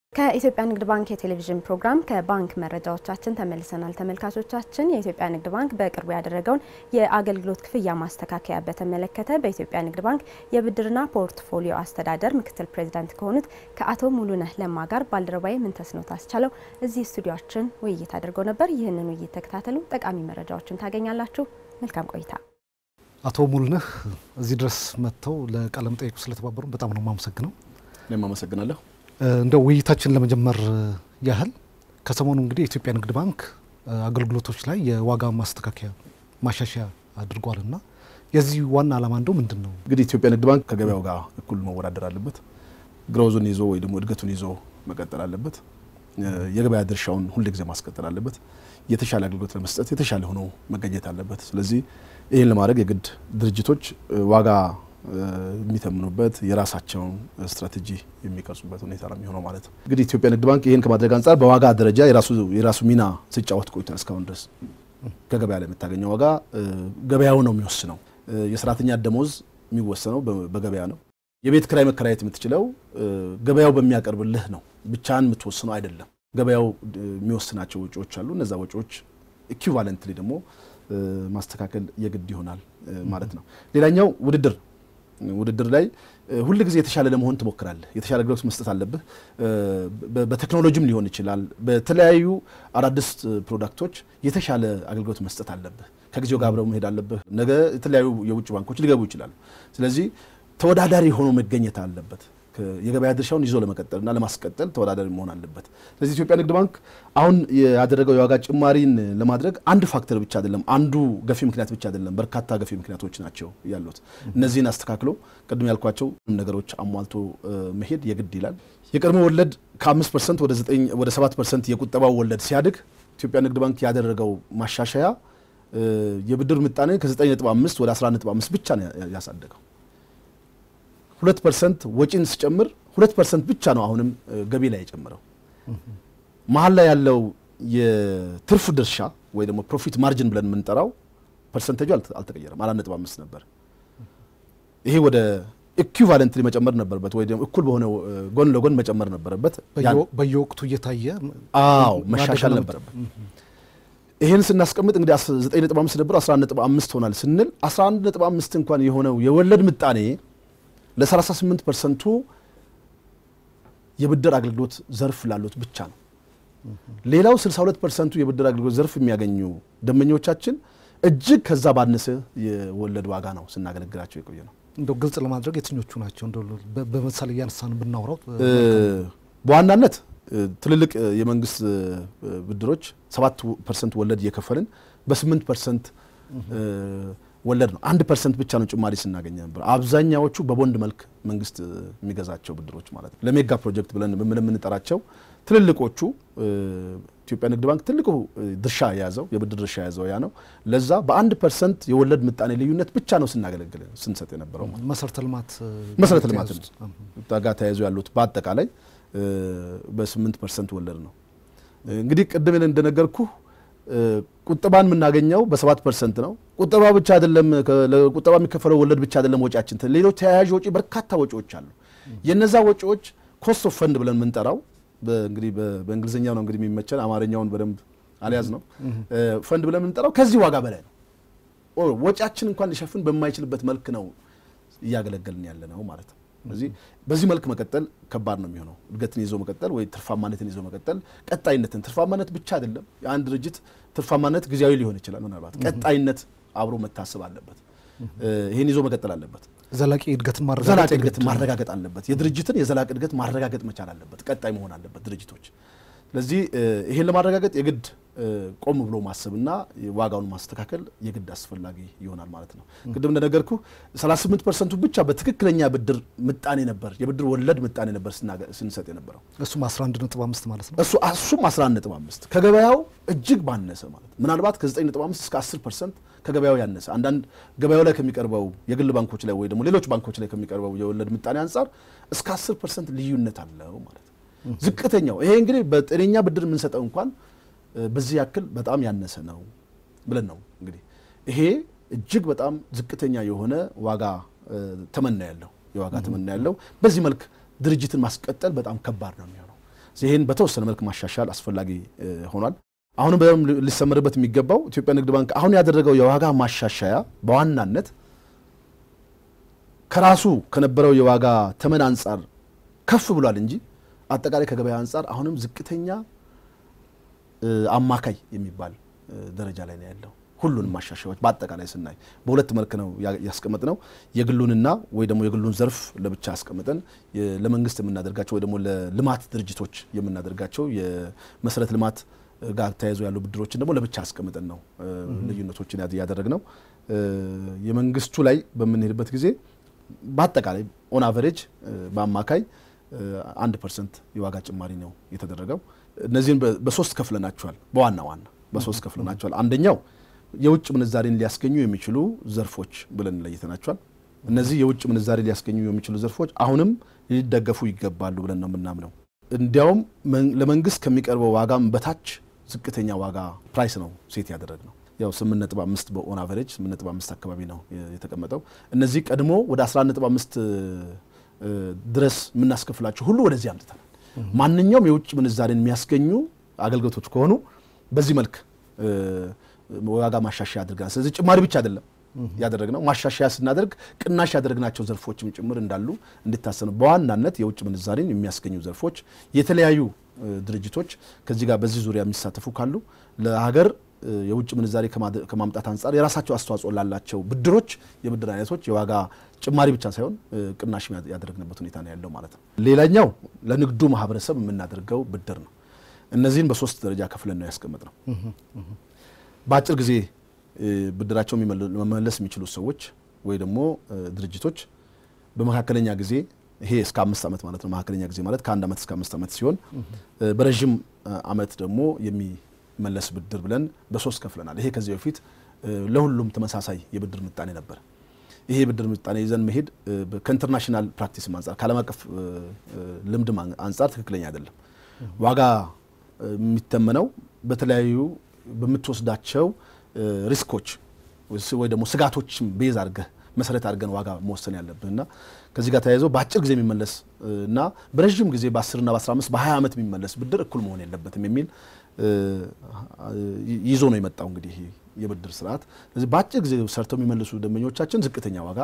ከኢትዮጵያ ንግድ ባንክ የቴሌቪዥን ፕሮግራም ከባንክ መረጃዎቻችን ተመልሰናል። ተመልካቾቻችን የኢትዮጵያ ንግድ ባንክ በቅርቡ ያደረገውን የአገልግሎት ክፍያ ማስተካከያ በተመለከተ በኢትዮጵያ ንግድ ባንክ የብድርና ፖርትፎሊዮ አስተዳደር ምክትል ፕሬዚዳንት ከሆኑት ከአቶ ሙሉነህ ለማ ጋር ባልደረባዊ ምንተስኖት አስቻለው እዚህ ስቱዲዮችን ውይይት አድርገው ነበር። ይህንን ውይይት ተከታተሉ፣ ጠቃሚ መረጃዎችን ታገኛላችሁ። መልካም ቆይታ። አቶ ሙሉነህ እዚህ ድረስ መጥተው ለቃለ መጠይቁ ስለተባበሩ በጣም ነው የማመሰግነው። እኔም አመሰግናለሁ። እንደው ውይይታችን ለመጀመር ያህል ከሰሞኑ እንግዲህ የኢትዮጵያ ንግድ ባንክ አገልግሎቶች ላይ የዋጋ ማስተካከያ ማሻሻያ አድርጓልና የዚህ ዋና ዓላማ እንደው ምንድን ነው? እንግዲህ ኢትዮጵያ ንግድ ባንክ ከገበያው ጋር እኩል መወዳደር አለበት። ግሮዙን ይዞ ወይ ደግሞ እድገቱን ይዞ መቀጠል አለበት። የገበያ ድርሻውን ሁል ጊዜ ማስቀጠል አለበት። የተሻለ አገልግሎት ለመስጠት የተሻለ ሆኖ መገኘት አለበት። ስለዚህ ይህን ለማድረግ የግድ ድርጅቶች ዋጋ የሚተምኑበት የራሳቸውን ስትራቴጂ የሚቀርጹበት ሁኔታ ነው የሚሆነው ማለት ነው። እንግዲህ ኢትዮጵያ ንግድ ባንክ ይህን ከማድረግ አንጻር በዋጋ ደረጃ የራሱ ሚና ሲጫወት ቆይቷል። እስካሁን ድረስ ከገበያ ላይ የምታገኘው ዋጋ ገበያው ነው የሚወስነው። የሰራተኛ ደሞዝ የሚወሰነው በገበያ ነው። የቤት ክራይ መከራየት የምትችለው ገበያው በሚያቀርብልህ ነው። ብቻህን የምትወስነው አይደለም። ገበያው የሚወስናቸው ወጪዎች አሉ። እነዛ ወጪዎች ኢኩቫለንትሊ ደግሞ ማስተካከል የግድ ይሆናል ማለት ነው። ሌላኛው ውድድር ውድድር ላይ ሁል ጊዜ የተሻለ ለመሆን ትሞክራለህ። የተሻለ አገልግሎት መስጠት አለብህ። በቴክኖሎጂም ሊሆን ይችላል። በተለያዩ አዳዲስ ፕሮዳክቶች የተሻለ አገልግሎት መስጠት አለብህ። ከጊዜው ጋር አብረው መሄድ አለብህ። ነገ የተለያዩ የውጭ ባንኮች ሊገቡ ይችላሉ። ስለዚህ ተወዳዳሪ ሆኖ መገኘት አለበት። የገበያ ድርሻውን ይዞ ለመቀጠልና ለማስቀጠል ተወዳዳሪ መሆን አለበት። ስለዚህ ኢትዮጵያ ንግድ ባንክ አሁን ያደረገው የዋጋ ጭማሪን ለማድረግ አንድ ፋክተር ብቻ አይደለም፣ አንዱ ገፊ ምክንያት ብቻ አይደለም፣ በርካታ ገፊ ምክንያቶች ናቸው ያሉት። እነዚህን አስተካክሎ ቅድም ያልኳቸው ነገሮች አሟልቶ መሄድ የግድ ይላል። የቀድሞ ወለድ ከ5 ፐርሰንት ወደ 7 ፐርሰንት የቁጠባው ወለድ ሲያድግ ኢትዮጵያ ንግድ ባንክ ያደረገው ማሻሻያ የብድር ምጣኔ ከ9.5 ወደ 11.5 ብቻ ነው ያሳደገው። ሁለት ፐርሰንት ወጪን ሲጨምር ሁለት ፐርሰንት ብቻ ነው አሁንም ገቢ ላይ የጨምረው። መሀል ላይ ያለው የትርፍ ድርሻ ወይ ደግሞ ፕሮፊት ማርጅን ብለን የምንጠራው ፐርሰንቴጁ አልተቀየረም፣ አራት ነጥብ አምስት ነበር። ይሄ ወደ ኢኩቫለንትሊ መጨመር ነበረበት፣ ወይ ደግሞ እኩል በሆነ ጎን ለጎን መጨመር ነበረበት። በየወቅቱ እየታየ አዎ መሻሻል ነበረበት። ይህን ስናስቀምጥ እንግዲህ 9.5 ነበር 11.5 ሆናል ስንል 11.5 እንኳን የሆነው የወለድ ምጣኔ ለ38 ፐርሰንቱ የብድር አገልግሎት ዘርፍ ላሉት ብቻ ነው። ሌላው 62 ፐርሰንቱ የብድር አገልግሎት ዘርፍ የሚያገኙ ደንበኞቻችን እጅግ ከዛ ባነሰ የወለድ ዋጋ ነው ስናገለግላቸው የቆየ ነው። እንደው ግልጽ ለማድረግ የትኞቹ ናቸው? እንደው በምሳሌ እያነሳን ብናውራው በዋናነት ትልልቅ የመንግስት ብድሮች 7 ፐርሰንት ወለድ እየከፈልን በ8 ፐርሰንት ወለድ ነው። አንድ ፐርሰንት ብቻ ነው ጭማሪ ስናገኘ ነበር። አብዛኛዎቹ በቦንድ መልክ መንግስት የሚገዛቸው ብድሮች ማለት ነው። ለሜጋ ፕሮጀክት ብለን የምንጠራቸው ትልልቆቹ ኢትዮጵያ ንግድ ባንክ ትልቁ ድርሻ የያዘው የብድር ድርሻ የያዘው ያ ነው። ለዛ በአንድ ፐርሰንት የወለድ ምጣኔ ልዩነት ብቻ ነው ስናገለግል ስንሰጥ የነበረው ማለት መሰረተ ልማት መሰረተ ልማት ጋር ተያይዞ ያሉት በአጠቃላይ በስምንት ፐርሰንት ወለድ ነው። እንግዲህ ቅድም እንደነገርኩ ቁጠባን የምናገኘው በሰባት ፐርሰንት ነው። ቁጠባ ብቻ አይደለም፣ ቁጠባ የሚከፈለው ወለድ ብቻ አይደለም ወጪያችን፣ ሌሎች ተያያዥ ወጪ በርካታ ወጪዎች አሉ። የነዛ ወጪዎች ኮስት ኦፍ ፈንድ ብለን የምንጠራው እንግዲህ በእንግሊዝኛው ነው እንግዲህ የሚመቸን አማርኛውን በደንብ አልያዝ ነው። ፈንድ ብለን የምንጠራው ከዚህ ዋጋ በላይ ነው። ወጪያችን እንኳን ሊሸፍን በማይችልበት መልክ ነው እያገለገልን ያለ ነው ማለት ነው። ስለዚህ በዚህ መልክ መቀጠል ከባድ ነው የሚሆነው። እድገትን ይዞ መቀጠል ወይ ትርፋማነትን ይዞ መቀጠል፣ ቀጣይነትን ትርፋማነት ብቻ አይደለም። የአንድ ድርጅት ትርፋማነት ጊዜያዊ ሊሆን ይችላል። ምናልባት ቀጣይነት አብሮ መታሰብ አለበት። ይህን ይዞ መቀጠል አለበት። ዘላቂ እድገትን ዘላቂ እድገትን ማረጋገጥ አለበት። የድርጅትን የዘላቂ እድገት ማረጋገጥ መቻል አለበት። ቀጣይ መሆን አለበት ድርጅቶች። ስለዚህ ይህን ለማረጋገጥ የግድ ቆም ብሎ ማሰብና ዋጋውን ማስተካከል የግድ አስፈላጊ ይሆናል ማለት ነው። ቅድም እንደነገርኩ 38 ፐርሰንቱ ብቻ በትክክለኛ ብድር ምጣኔ ነበር የብድር ወለድ ምጣኔ ነበር ስንሰጥ የነበረው እሱም 11.5 ማለት ነው። እሱ እሱም 11.5 ከገበያው እጅግ ባነሰ ማለት ምናልባት ከ9.5 እስከ 10 ፐርሰንት ከገበያው ያነሰ አንዳንድ ገበያው ላይ ከሚቀርበው የግል ባንኮች ላይ ወይ ደግሞ ሌሎች ባንኮች ላይ ከሚቀርበው የወለድ ምጣኔ አንጻር እስከ 10 ፐርሰንት ልዩነት አለው ማለት ነው። ዝቅተኛው ይሄ እንግዲህ በጤነኛ ብድር የምንሰጠው እንኳን በዚህ ያክል በጣም ያነሰ ነው ብለን ነው እንግዲህ ይሄ እጅግ በጣም ዝቅተኛ የሆነ ዋጋ ተመና ያለው የዋጋ ተመና ያለው በዚህ መልክ ድርጅትን ማስቀጠል በጣም ከባድ ነው የሚሆነው። ይህን በተወሰነ መልክ ማሻሻል አስፈላጊ ሆኗል። አሁንም በደንብ ሊሰመርበት የሚገባው ኢትዮጵያ ንግድ ባንክ አሁን ያደረገው የዋጋ ማሻሻያ በዋናነት ከራሱ ከነበረው የዋጋ ተመን አንጻር ከፍ ብሏል እንጂ አጠቃላይ ከገበያ አንጻር አሁንም ዝቅተኛ አማካይ የሚባል ደረጃ ላይ ነው ያለው። ሁሉንም ማሻሻያዎች በአጠቃላይ ስናይ በሁለት መልክ ነው ያስቀመጥ ነው። የግሉንና ወይ ደግሞ የግሉን ዘርፍ ለብቻ ያስቀምጠን ለመንግስት የምናደርጋቸው ወይ ደግሞ ለልማት ድርጅቶች የምናደርጋቸው የመሰረተ ልማት ጋር ተያይዞ ያሉ ብድሮችን ደግሞ ለብቻ አስቀምጠን ነው ልዩነቶችን ያደረግ ነው። የመንግስቱ ላይ በምንሄድበት ጊዜ በአጠቃላይ ኦን አቨሬጅ በአማካይ አንድ ፐርሰንት የዋጋ ጭማሪ ነው የተደረገው። እነዚህን በሶስት ከፍለናቸዋል። በዋና ዋና በሶስት ከፍለናቸዋል። አንደኛው የውጭ ምንዛሬን ሊያስገኙ የሚችሉ ዘርፎች ብለን ለይተናቸዋል። እነዚህ የውጭ ምንዛሬ ሊያስገኙ የሚችሉ ዘርፎች አሁንም ሊደገፉ ይገባሉ ብለን ነው የምናምነው። እንዲያውም ለመንግስት ከሚቀርበው ዋጋም በታች ዝቅተኛ ዋጋ ፕራይስ ነው ሴት ያደረግ ነው። ያው 8.5 በኦን አቨሬጅ 8.5 አካባቢ ነው የተቀመጠው። እነዚህ ቀድሞ ወደ 11.5 ድረስ የምናስከፍላቸው ሁሉ ወደዚህ አምጥተናል። ማንኛውም የውጭ ምንዛሬን የሚያስገኙ አገልግሎቶች ከሆኑ በዚህ መልክ ዋጋ ማሻሻያ አድርገናል። ስለዚህ ጭማሪ ብቻ አይደለም ያደረግነው ማሻሻያ ስናደርግ ቅናሽ ያደረግናቸው ዘርፎችም ጭምር እንዳሉ እንዲታሰኑ በዋናነት የውጭ ምንዛሬን የሚያስገኙ ዘርፎች የተለያዩ ድርጅቶች ከዚህ ጋር በዚህ ዙሪያ የሚሳተፉ ካሉ ለሀገር የውጭ ምንዛሬ ከማምጣት አንጻር የራሳቸው አስተዋጽኦ ላላቸው ብድሮች የብድር አይነቶች የዋጋ ጭማሪ ብቻ ሳይሆን ቅናሽ ያደረግንበት ሁኔታ ነው ያለው ማለት ነው። ሌላኛው ለንግዱ ማህበረሰብ የምናደርገው ብድር ነው። እነዚህን በሶስት ደረጃ ከፍለን ነው ያስቀመጥ ነው። በአጭር ጊዜ ብድራቸው መመለስ የሚችሉ ሰዎች ወይ ደግሞ ድርጅቶች በመካከለኛ ጊዜ ይሄ እስከ አምስት ዓመት ማለት ነው። መካከለኛ ጊዜ ማለት ከአንድ ዓመት እስከ አምስት ዓመት ሲሆን በረዥም ዓመት ደግሞ የሚመለስ ብድር ብለን በሶስት ከፍለናል። ይሄ ከዚህ በፊት ለሁሉም ተመሳሳይ የብድር ምጣኔ ነበር። ይሄ የብድር ምጣኔ ይዘን መሄድ ከኢንተርናሽናል ፕራክቲስም አንጻር ከዓለም አቀፍ ልምድም አንጻር ትክክለኛ አይደለም። ዋጋ የሚተመነው በተለያዩ በምትወስዳቸው ሪስኮች ወይ ደግሞ ስጋቶችም ቤዝ አድርገህ መሰረት አድርገን ዋጋ መወሰን ያለብን እና ከዚህ ጋር ተያይዞ በአጭር ጊዜ የሚመለስ እና በረዥም ጊዜ በ10 እና በ15 በ20 ዓመት የሚመለስ ብድር እኩል መሆን የለበትም የሚል ይዞ ነው የመጣው እንግዲህ የብድር ስርዓት። ስለዚህ በአጭር ጊዜ ሰርተው የሚመልሱ ደንበኞቻችን ዝቅተኛ ዋጋ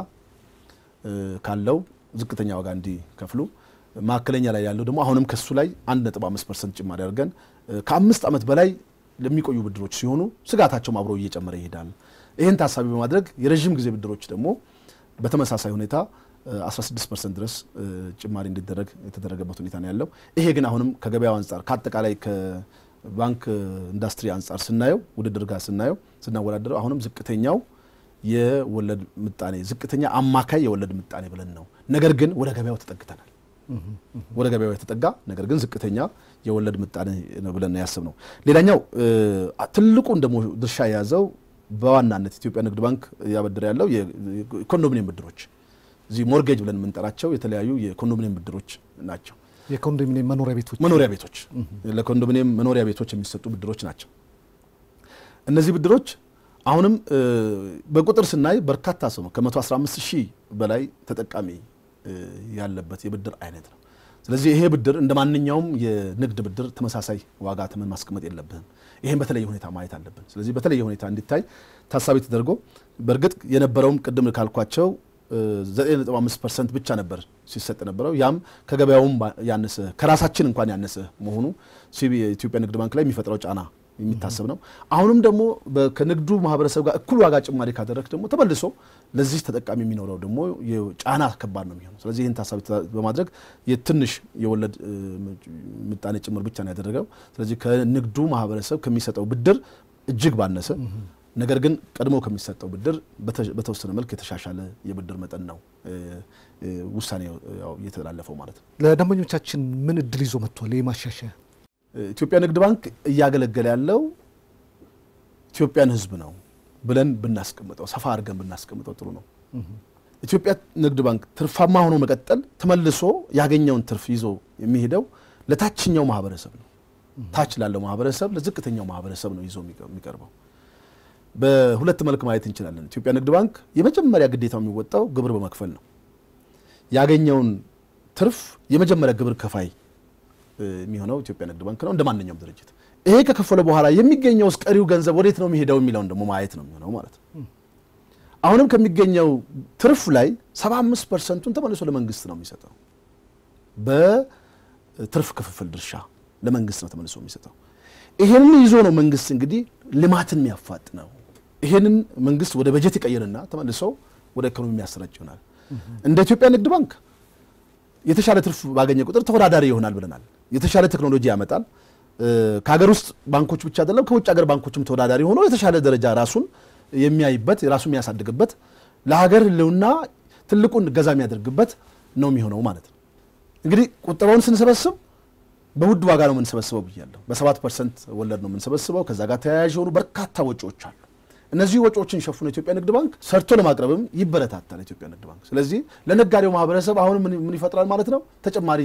ካለው ዝቅተኛ ዋጋ እንዲከፍሉ፣ መካከለኛ ላይ ያለው ደግሞ አሁንም ከሱ ላይ 1.5 ፐርሰንት ጭማሪ አድርገን ከአምስት ዓመት በላይ ለሚቆዩ ብድሮች ሲሆኑ ስጋታቸውም አብሮ እየጨመረ ይሄዳል። ይህን ታሳቢ በማድረግ የረዥም ጊዜ ብድሮች ደግሞ በተመሳሳይ ሁኔታ 16 ፐርሰንት ድረስ ጭማሪ እንዲደረግ የተደረገበት ሁኔታ ነው ያለው። ይሄ ግን አሁንም ከገበያው አንጻር ከአጠቃላይ ከባንክ ኢንዱስትሪ አንጻር ስናየው ውድድር ጋር ስናየው ስናወዳደረው አሁንም ዝቅተኛው የወለድ ምጣኔ ዝቅተኛ አማካይ የወለድ ምጣኔ ብለን ነው። ነገር ግን ወደ ገበያው ተጠግተናል። ወደ ገበያው የተጠጋ ነገር ግን ዝቅተኛ የወለድ ምጣኔ ነው ብለን ያስብ ነው። ሌላኛው ትልቁን ደግሞ ድርሻ የያዘው በዋናነት ኢትዮጵያ ንግድ ባንክ እያበደረ ያለው የኮንዶሚኒየም ብድሮች እዚህ ሞርጌጅ ብለን የምንጠራቸው የተለያዩ የኮንዶሚኒየም ብድሮች ናቸው። የኮንዶሚኒየም መኖሪያ ቤቶች መኖሪያ ቤቶች ለኮንዶሚኒየም መኖሪያ ቤቶች የሚሰጡ ብድሮች ናቸው። እነዚህ ብድሮች አሁንም በቁጥር ስናይ በርካታ ሰው ነው ከ115 ሺህ በላይ ተጠቃሚ ያለበት የብድር አይነት ነው። ስለዚህ ይሄ ብድር እንደ ማንኛውም የንግድ ብድር ተመሳሳይ ዋጋ ተመን ማስቀመጥ የለብንም። ይሄን በተለየ ሁኔታ ማየት አለብን። ስለዚህ በተለየ ሁኔታ እንዲታይ ታሳቢ ተደርጎ በእርግጥ የነበረውም ቅድም ካልኳቸው 9.5 ፐርሰንት ብቻ ነበር ሲሰጥ ነበረው። ያም ከገበያውም ያነሰ ከራሳችን እንኳን ያነሰ መሆኑ የኢትዮጵያ ንግድ ባንክ ላይ የሚፈጥረው ጫና የሚታሰብ ነው። አሁንም ደግሞ ከንግዱ ማህበረሰብ ጋር እኩል ዋጋ ጭማሪ ካደረግ ደግሞ ተመልሶ ለዚህ ተጠቃሚ የሚኖረው ደግሞ ጫና ከባድ ነው የሚሆነው። ስለዚህ ይህን ታሳቢ በማድረግ የትንሽ የወለድ ምጣኔ ጭምር ብቻ ነው ያደረገው። ስለዚህ ከንግዱ ማህበረሰብ ከሚሰጠው ብድር እጅግ ባነሰ ነገር ግን ቀድሞ ከሚሰጠው ብድር በተወሰነ መልክ የተሻሻለ የብድር መጠን ነው ውሳኔ እየተላለፈው ማለት ነው። ለደንበኞቻችን ምን እድል ይዞ መጥቷል? ይህ ማሻሻያ ኢትዮጵያ ንግድ ባንክ እያገለገለ ያለው ኢትዮጵያን ሕዝብ ነው ብለን ብናስቀምጠው ሰፋ አድርገን ብናስቀምጠው ጥሩ ነው። ኢትዮጵያ ንግድ ባንክ ትርፋማ ሆኖ መቀጠል ተመልሶ ያገኘውን ትርፍ ይዞ የሚሄደው ለታችኛው ማህበረሰብ ነው። ታች ላለው ማህበረሰብ፣ ለዝቅተኛው ማህበረሰብ ነው ይዞ የሚቀርበው። በሁለት መልክ ማየት እንችላለን። ኢትዮጵያ ንግድ ባንክ የመጀመሪያ ግዴታው የሚወጣው ግብር በመክፈል ነው። ያገኘውን ትርፍ የመጀመሪያ ግብር ከፋይ የሚሆነው ኢትዮጵያ ንግድ ባንክ ነው እንደ ማንኛውም ድርጅት። ይሄ ከከፈለ በኋላ የሚገኘው ቀሪው ገንዘብ ወዴት ነው የሚሄደው የሚለውን ደግሞ ማየት ነው የሚሆነው ማለት ነው። አሁንም ከሚገኘው ትርፍ ላይ 75 ፐርሰንቱን ተመልሶ ለመንግስት ነው የሚሰጠው። በትርፍ ክፍፍል ድርሻ ለመንግስት ነው ተመልሶ የሚሰጠው። ይሄንን ይዞ ነው መንግስት እንግዲህ ልማትን የሚያፋጥነው። ይሄንን መንግስት ወደ በጀት ይቀይርና ተመልሶ ወደ ኢኮኖሚ የሚያሰራጭ ይሆናል። እንደ ኢትዮጵያ ንግድ ባንክ የተሻለ ትርፍ ባገኘ ቁጥር ተወዳዳሪ ይሆናል ብለናል። የተሻለ ቴክኖሎጂ ያመጣል። ከሀገር ውስጥ ባንኮች ብቻ አይደለም ከውጭ ሀገር ባንኮችም ተወዳዳሪ ሆኖ የተሻለ ደረጃ ራሱን የሚያይበት ራሱን የሚያሳድግበት ለሀገር ህልውና ትልቁን ገዛ የሚያደርግበት ነው የሚሆነው ማለት ነው። እንግዲህ ቁጠባውን ስንሰበስብ በውድ ዋጋ ነው የምንሰበስበው ብያለሁ። በሰባት ፐርሰንት ወለድ ነው የምንሰበስበው። ከዛ ጋር ተያያዥ የሆኑ በርካታ ወጪዎች አሉ። እነዚህ ወጪዎችን ሸፍኖ ኢትዮጵያ ንግድ ባንክ ሰርቶ ለማቅረብም ይበረታታል ኢትዮጵያ ንግድ ባንክ። ስለዚህ ለነጋዴው ማህበረሰብ አሁን ምን ይፈጥራል ማለት ነው? ተጨማሪ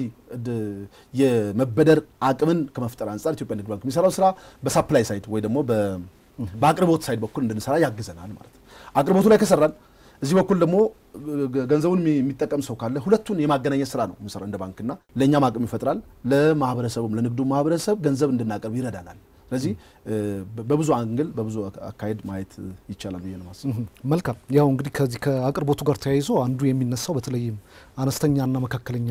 የመበደር አቅምን ከመፍጠር አንጻር ኢትዮጵያ ንግድ ባንክ የሚሰራው ስራ በሳፕላይ ሳይድ ወይ ደግሞ በአቅርቦት ሳይድ በኩል እንድንሰራ ያግዘናል ማለት ነው። አቅርቦቱ ላይ ከሰራን እዚህ በኩል ደግሞ ገንዘቡን የሚጠቀም ሰው ካለ ሁለቱን የማገናኘት ስራ ነው የምንሰራው እንደ ባንክና ለእኛም አቅም ይፈጥራል፣ ለማህበረሰቡም ለንግዱ ማህበረሰብ ገንዘብ እንድናቀርብ ይረዳናል። ስለዚህ በብዙ አንግል በብዙ አካሄድ ማየት ይቻላል ብዬ ነው የማስበው። መልካም። ያው እንግዲህ ከዚህ ከአቅርቦቱ ጋር ተያይዞ አንዱ የሚነሳው በተለይም አነስተኛና መካከለኛ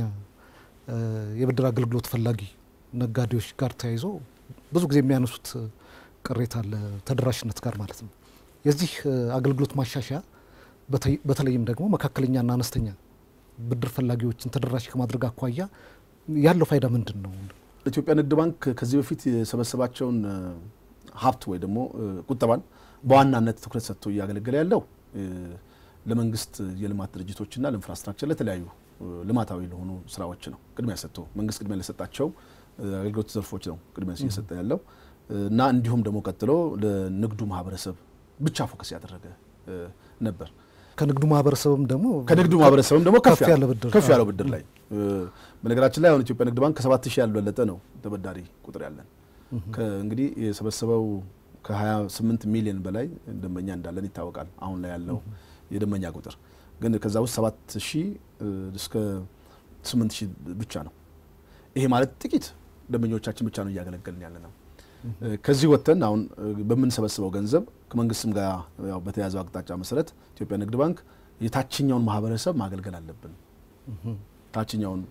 የብድር አገልግሎት ፈላጊ ነጋዴዎች ጋር ተያይዞ ብዙ ጊዜ የሚያነሱት ቅሬታ አለ፣ ተደራሽነት ጋር ማለት ነው። የዚህ አገልግሎት ማሻሻያ በተለይም ደግሞ መካከለኛና አነስተኛ ብድር ፈላጊዎችን ተደራሽ ከማድረግ አኳያ ያለው ፋይዳ ምንድን ነው? ኢትዮጵያ ንግድ ባንክ ከዚህ በፊት የሰበሰባቸውን ሀብት ወይ ደግሞ ቁጠባን በዋናነት ትኩረት ሰጥቶ እያገለገለ ያለው ለመንግስት የልማት ድርጅቶችና ለኢንፍራስትራክቸር ለተለያዩ ልማታዊ ለሆኑ ስራዎች ነው ቅድሚያ ሰጥቶ መንግስት ቅድሚያ ለሰጣቸው አገልግሎት ዘርፎች ነው ቅድሚያ እየሰጠ ያለው እና እንዲሁም ደግሞ ቀጥሎ ለንግዱ ማህበረሰብ ብቻ ፎከስ ያደረገ ነበር። ከንግዱ ማህበረሰብም ደግሞ ከንግዱ ማህበረሰብም ደግሞ ከፍ ያለ ብድር ከፍ ያለው ብድር ላይ በነገራችን ላይ አሁን ኢትዮጵያ ንግድ ባንክ ከሰባት ሺህ ያልበለጠ ነው ተበዳሪ ቁጥር ያለን። እንግዲህ የሰበሰበው ከ28 ሚሊዮን በላይ ደንበኛ እንዳለን ይታወቃል። አሁን ላይ ያለው የደንበኛ ቁጥር ግን ከዛ ውስጥ ሰባት ሺህ እስከ ስምንት ሺህ ብቻ ነው። ይሄ ማለት ጥቂት ደንበኞቻችን ብቻ ነው እያገለገልን ያለ ነው። ከዚህ ወጥተን አሁን በምንሰበስበው ገንዘብ ከመንግስትም ጋር ያው በተያዘው አቅጣጫ መሰረት ኢትዮጵያ ንግድ ባንክ የታችኛውን ማህበረሰብ ማገልገል አለብን። ታችኛውን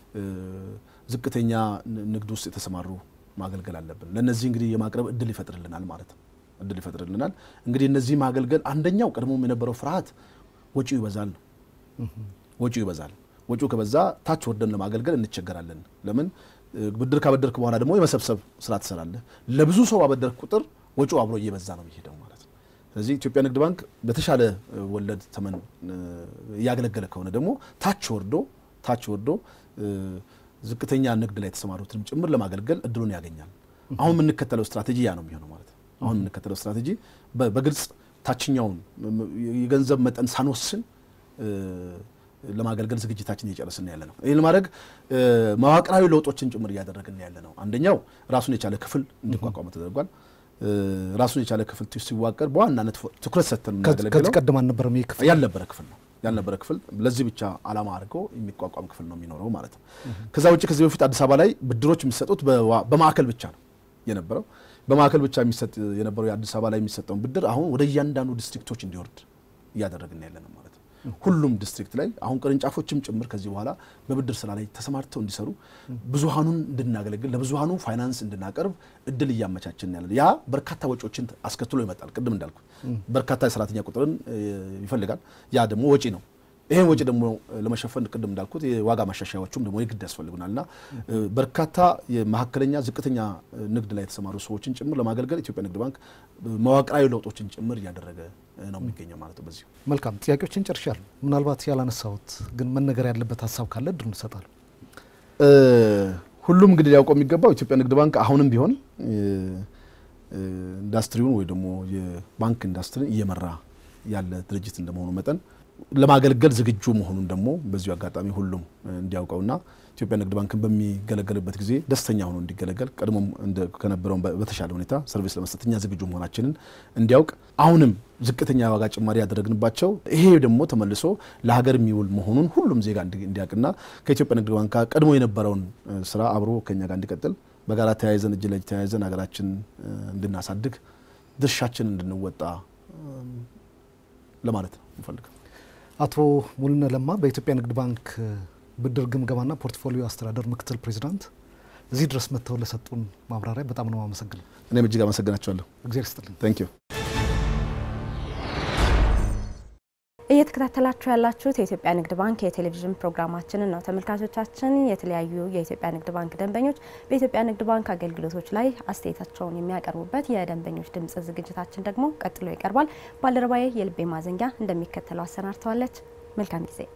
ዝቅተኛ ንግድ ውስጥ የተሰማሩ ማገልገል አለብን። ለእነዚህ እንግዲህ የማቅረብ እድል ይፈጥርልናል ማለት ነው። እድል ይፈጥርልናል። እንግዲህ እነዚህ ማገልገል አንደኛው ቀድሞም የነበረው ፍርሃት ወጪው ይበዛል ነው። ወጪው ይበዛል። ወጪው ከበዛ ታች ወርደን ለማገልገል እንቸገራለን። ለምን ብድር ካበደርክ በኋላ ደግሞ የመሰብሰብ ስራ ትሰራለህ። ለብዙ ሰው ባበደርክ ቁጥር ወጪው አብሮ እየበዛ ነው የሚሄደው ማለት ነው። ስለዚህ ኢትዮጵያ ንግድ ባንክ በተሻለ ወለድ ተመን እያገለገለ ከሆነ ደግሞ ታች ወርዶ ታች ወርዶ ዝቅተኛ ንግድ ላይ የተሰማሩትንም ጭምር ለማገልገል እድሉን ያገኛል። አሁን የምንከተለው ስትራቴጂ ያ ነው የሚሆነው ማለት ነው። አሁን የምንከተለው ስትራቴጂ በግልጽ ታችኛውን የገንዘብ መጠን ሳንወስን ለማገልገል ዝግጅታችን እየጨረስን ያለ ነው። ይህን ለማድረግ መዋቅራዊ ለውጦችን ጭምር እያደረግን ያለ ነው። አንደኛው ራሱን የቻለ ክፍል እንዲቋቋመ ተደርጓል። ራሱን የቻለ ክፍል ሲዋቀር በዋናነት ትኩረት ሰጥተን ከዚህ ቀደም አልነበረም። ይህ ክፍል ያልነበረ ክፍል ነው ያልነበረ ክፍል ለዚህ ብቻ ዓላማ አድርገው የሚቋቋም ክፍል ነው የሚኖረው ማለት ነው። ከዛ ውጭ ከዚህ በፊት አዲስ አበባ ላይ ብድሮች የሚሰጡት በማዕከል ብቻ ነው የነበረው። በማዕከል ብቻ የሚሰጥ የነበረው የአዲስ አበባ ላይ የሚሰጠውን ብድር አሁን ወደ እያንዳንዱ ዲስትሪክቶች እንዲወርድ እያደረግን ያለ ነው ማለት ነው። ሁሉም ዲስትሪክት ላይ አሁን ቅርንጫፎችም ጭምር ከዚህ በኋላ በብድር ስራ ላይ ተሰማርተው እንዲሰሩ ብዙሀኑን እንድናገለግል ለብዙሀኑ ፋይናንስ እንድናቀርብ እድል እያመቻችን ያለ ያ በርካታ ወጪዎችን አስከትሎ ይመጣል። ቅድም እንዳልኩ በርካታ የሰራተኛ ቁጥርን ይፈልጋል። ያ ደግሞ ወጪ ነው። ይሄን ወጪ ደግሞ ለመሸፈን ቅድም እንዳልኩት የዋጋ ማሻሻያዎቹም ደግሞ የግድ ያስፈልጉናል እና በርካታ የመካከለኛ ዝቅተኛ ንግድ ላይ የተሰማሩ ሰዎችን ጭምር ለማገልገል ኢትዮጵያ ንግድ ባንክ መዋቅራዊ ለውጦችን ጭምር እያደረገ ነው የሚገኘው ማለት ነው። በዚሁ መልካም ጥያቄዎችን ጨርሻለሁ። ምናልባት ያላነሳሁት ግን መነገር ያለበት ሀሳብ ካለ እድሉን እንሰጣለሁ። ሁሉም እንግዲህ ሊያውቀው የሚገባው ኢትዮጵያ ንግድ ባንክ አሁንም ቢሆን ኢንዱስትሪውን ወይ ደግሞ የባንክ ኢንዱስትሪን እየመራ ያለ ድርጅት እንደመሆኑ መጠን ለማገልገል ዝግጁ መሆኑን ደግሞ በዚሁ አጋጣሚ ሁሉም እንዲያውቀውና ኢትዮጵያ ንግድ ባንክን በሚገለገልበት ጊዜ ደስተኛ ሆኖ እንዲገለገል ቀድሞም ከነበረው በተሻለ ሁኔታ ሰርቪስ ለመስጠት እኛ ዝግጁ መሆናችንን እንዲያውቅ አሁንም ዝቅተኛ ዋጋ ጭማሪ ያደረግንባቸው ይሄ ደግሞ ተመልሶ ለሀገር የሚውል መሆኑን ሁሉም ዜጋ እንዲያውቅና ከኢትዮጵያ ንግድ ባንክ ጋር ቀድሞ የነበረውን ስራ አብሮ ከኛ ጋር እንዲቀጥል በጋራ ተያይዘን እጅ ለእጅ ተያይዘን ሀገራችን እንድናሳድግ ድርሻችን እንድንወጣ ለማለት ነው እንፈልገው። አቶ ሙሉነ ለማ በኢትዮጵያ ንግድ ባንክ ብድር ግምገማና ፖርትፎሊዮ አስተዳደር ምክትል ፕሬዚዳንት እዚህ ድረስ መጥተው ለሰጡን ማብራሪያ በጣም ነው አመሰግነው። እኔም እጅግ አመሰግናቸዋለሁ። እግዚአብሔር ይስጥልኝ። ታንክ ዩ። እየተከታተላችሁ ያላችሁት የኢትዮጵያ ንግድ ባንክ የቴሌቪዥን ፕሮግራማችንን ነው። ተመልካቾቻችን፣ የተለያዩ የኢትዮጵያ ንግድ ባንክ ደንበኞች በኢትዮጵያ ንግድ ባንክ አገልግሎቶች ላይ አስተያየታቸውን የሚያቀርቡበት የደንበኞች ድምጽ ዝግጅታችን ደግሞ ቀጥሎ ይቀርባል። ባልደረባዬ የልቤ ማዘንጊያ እንደሚከተለው አሰናድተዋለች። መልካም ጊዜ።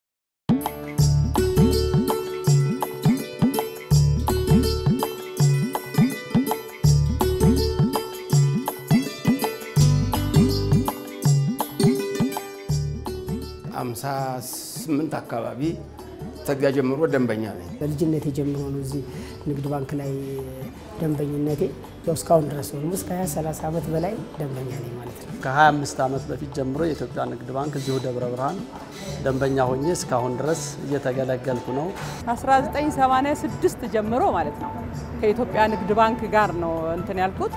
አምሳ ስምንት አካባቢ ተዚያ ጀምሮ ደንበኛ ነኝ። በልጅነቴ ጀምሮ ነው እዚህ ንግድ ባንክ ላይ ደንበኝነቴ ያው እስካሁን ድረስ ነው። እስከ 20 30 ዓመት በላይ ደንበኛ ነኝ ማለት ነው። ከ25 ዓመት በፊት ጀምሮ የኢትዮጵያ ንግድ ባንክ እዚሁ ደብረ ብርሃን ደንበኛ ሆኜ እስካሁን ድረስ እየተገለገልኩ ነው። ከ1986 ጀምሮ ማለት ነው ከኢትዮጵያ ንግድ ባንክ ጋር ነው እንትን ያልኩት።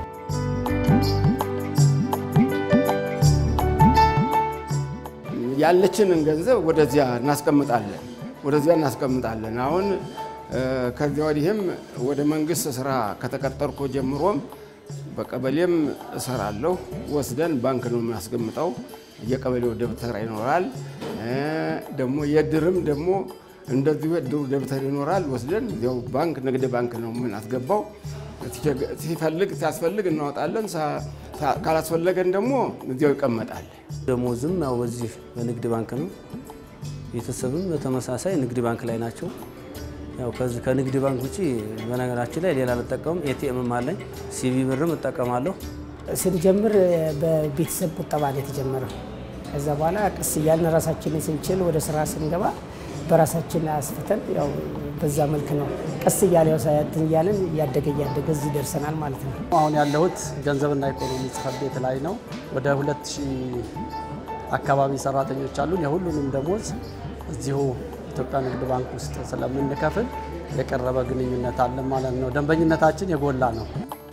ያለችንን ገንዘብ ወደዚያ እናስቀምጣለን ወደዚያ እናስቀምጣለን። አሁን ከዚያ ወዲህም ወደ መንግስት ስራ ከተቀጠርኩ ጀምሮም በቀበሌም እሰራለሁ። ወስደን ባንክ ነው የምናስቀምጠው። የቀበሌው ደብተር ይኖራል። ደግሞ የድርም ደግሞ እንደዚሁ የድሩ ደብተር ይኖራል። ወስደን እዚያው ባንክ ንግድ ባንክ ነው የምናስገባው። ሲፈልግ ሲያስፈልግ እናወጣለን። ካላስፈለገን ደግሞ እዚያው ይቀመጣል። ደሞዝም ያው በዚህ በንግድ ባንክ ነው። ቤተሰብም በተመሳሳይ ንግድ ባንክ ላይ ናቸው። ያው ከዚህ ከንግድ ባንክ ውጪ በነገራችን ላይ ሌላ አልጠቀምም። ኤቲኤምም አለኝ። ሲቢ ብርም እጠቀማለሁ። ስንጀምር በቤተሰብ ቁጠባ ነው የተጀመረው። ከዛ በኋላ ቀስ እያልን ራሳችንን ስንችል ወደ ስራ ስንገባ በራሳችን አስፍተን ያው በዛ መልክ ነው ቀስ እያለ ያው ሳያትን እያለን እያደገ እያደገ እዚህ ደርሰናል ማለት ነው። አሁን ያለሁት ገንዘብና ኢኮኖሚ ጽሕፈት ቤት ላይ ነው። ወደ ሁለት ሺህ አካባቢ ሰራተኞች አሉን። የሁሉንም ደሞዝ እዚሁ ኢትዮጵያ ንግድ ባንክ ውስጥ ስለምንከፍል የቀረበ ግንኙነት አለን ማለት ነው። ደንበኝነታችን የጎላ ነው።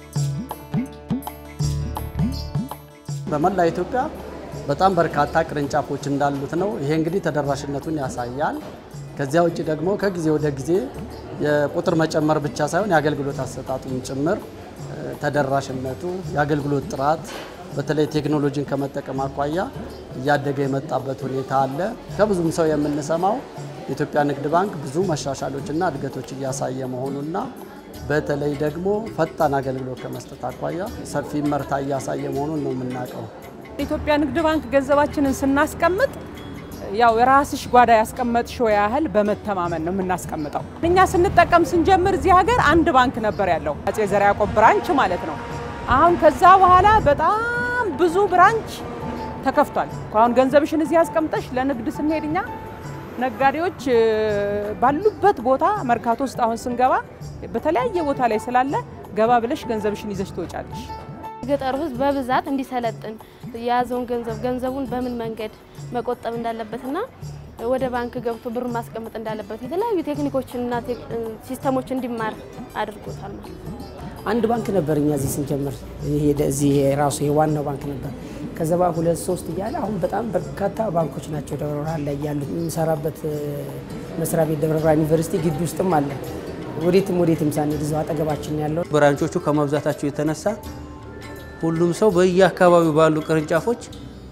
በመላ ኢትዮጵያ በጣም በርካታ ቅርንጫፎች እንዳሉት ነው። ይሄ እንግዲህ ተደራሽነቱን ያሳያል። ከዚያ ውጭ ደግሞ ከጊዜ ወደ ጊዜ የቁጥር መጨመር ብቻ ሳይሆን የአገልግሎት አሰጣጡን ጭምር ተደራሽነቱ፣ የአገልግሎት ጥራት በተለይ ቴክኖሎጂን ከመጠቀም አኳያ እያደገ የመጣበት ሁኔታ አለ። ከብዙም ሰው የምንሰማው የኢትዮጵያ ንግድ ባንክ ብዙ መሻሻሎችና እድገቶች እያሳየ መሆኑና በተለይ ደግሞ ፈጣን አገልግሎት ከመስጠት አኳያ ሰፊ መርታ እያሳየ መሆኑን ነው የምናውቀው። ኢትዮጵያ ንግድ ባንክ ገንዘባችንን ስናስቀምጥ ያው የራስሽ ጓዳ ያስቀመጥሽው ያህል በመተማመን ነው የምናስቀምጠው። እኛ ስንጠቀም ስንጀምር እዚህ ሀገር አንድ ባንክ ነበር ያለው አጼ ዘርዓ ያዕቆብ ብራንች ማለት ነው። አሁን ከዛ በኋላ በጣም ብዙ ብራንች ተከፍቷል። አሁን ገንዘብሽን እዚህ ያስቀምጠሽ ለንግድ ስንሄድ እኛ ነጋዴዎች ባሉበት ቦታ መርካቶ ውስጥ አሁን ስንገባ በተለያየ ቦታ ላይ ስላለ ገባ ብለሽ ገንዘብሽን ይዘሽ ትወጫለሽ። ገጠሩ ሕዝብ በብዛት እንዲሰለጥን የያዘውን ገንዘብ ገንዘቡን በምን መንገድ መቆጠብ እንዳለበትና ወደ ባንክ ገብቶ ብር ማስቀመጥ እንዳለበት የተለያዩ ቴክኒኮችንና ሲስተሞች እንዲማር አድርጎታል ማለት ነው። አንድ ባንክ ነበር እኛ እዚህ ስንጀምር፣ እዚህ ራሱ የዋናው ባንክ ነበር። ከዛ በኋላ ሁለት ሶስት እያለ አሁን በጣም በርካታ ባንኮች ናቸው ደብረ ብርሃን ላይ ያሉት። የምሰራበት መስሪያ ቤት ደብረ ብርሃን ዩኒቨርሲቲ ግቢ ውስጥም አለ። ወዴትም ወዴትም ሳንሄድ እዛው አጠገባችን ያለው ብራንቾቹ ከመብዛታቸው የተነሳ ሁሉም ሰው በየአካባቢው ባሉ ቅርንጫፎች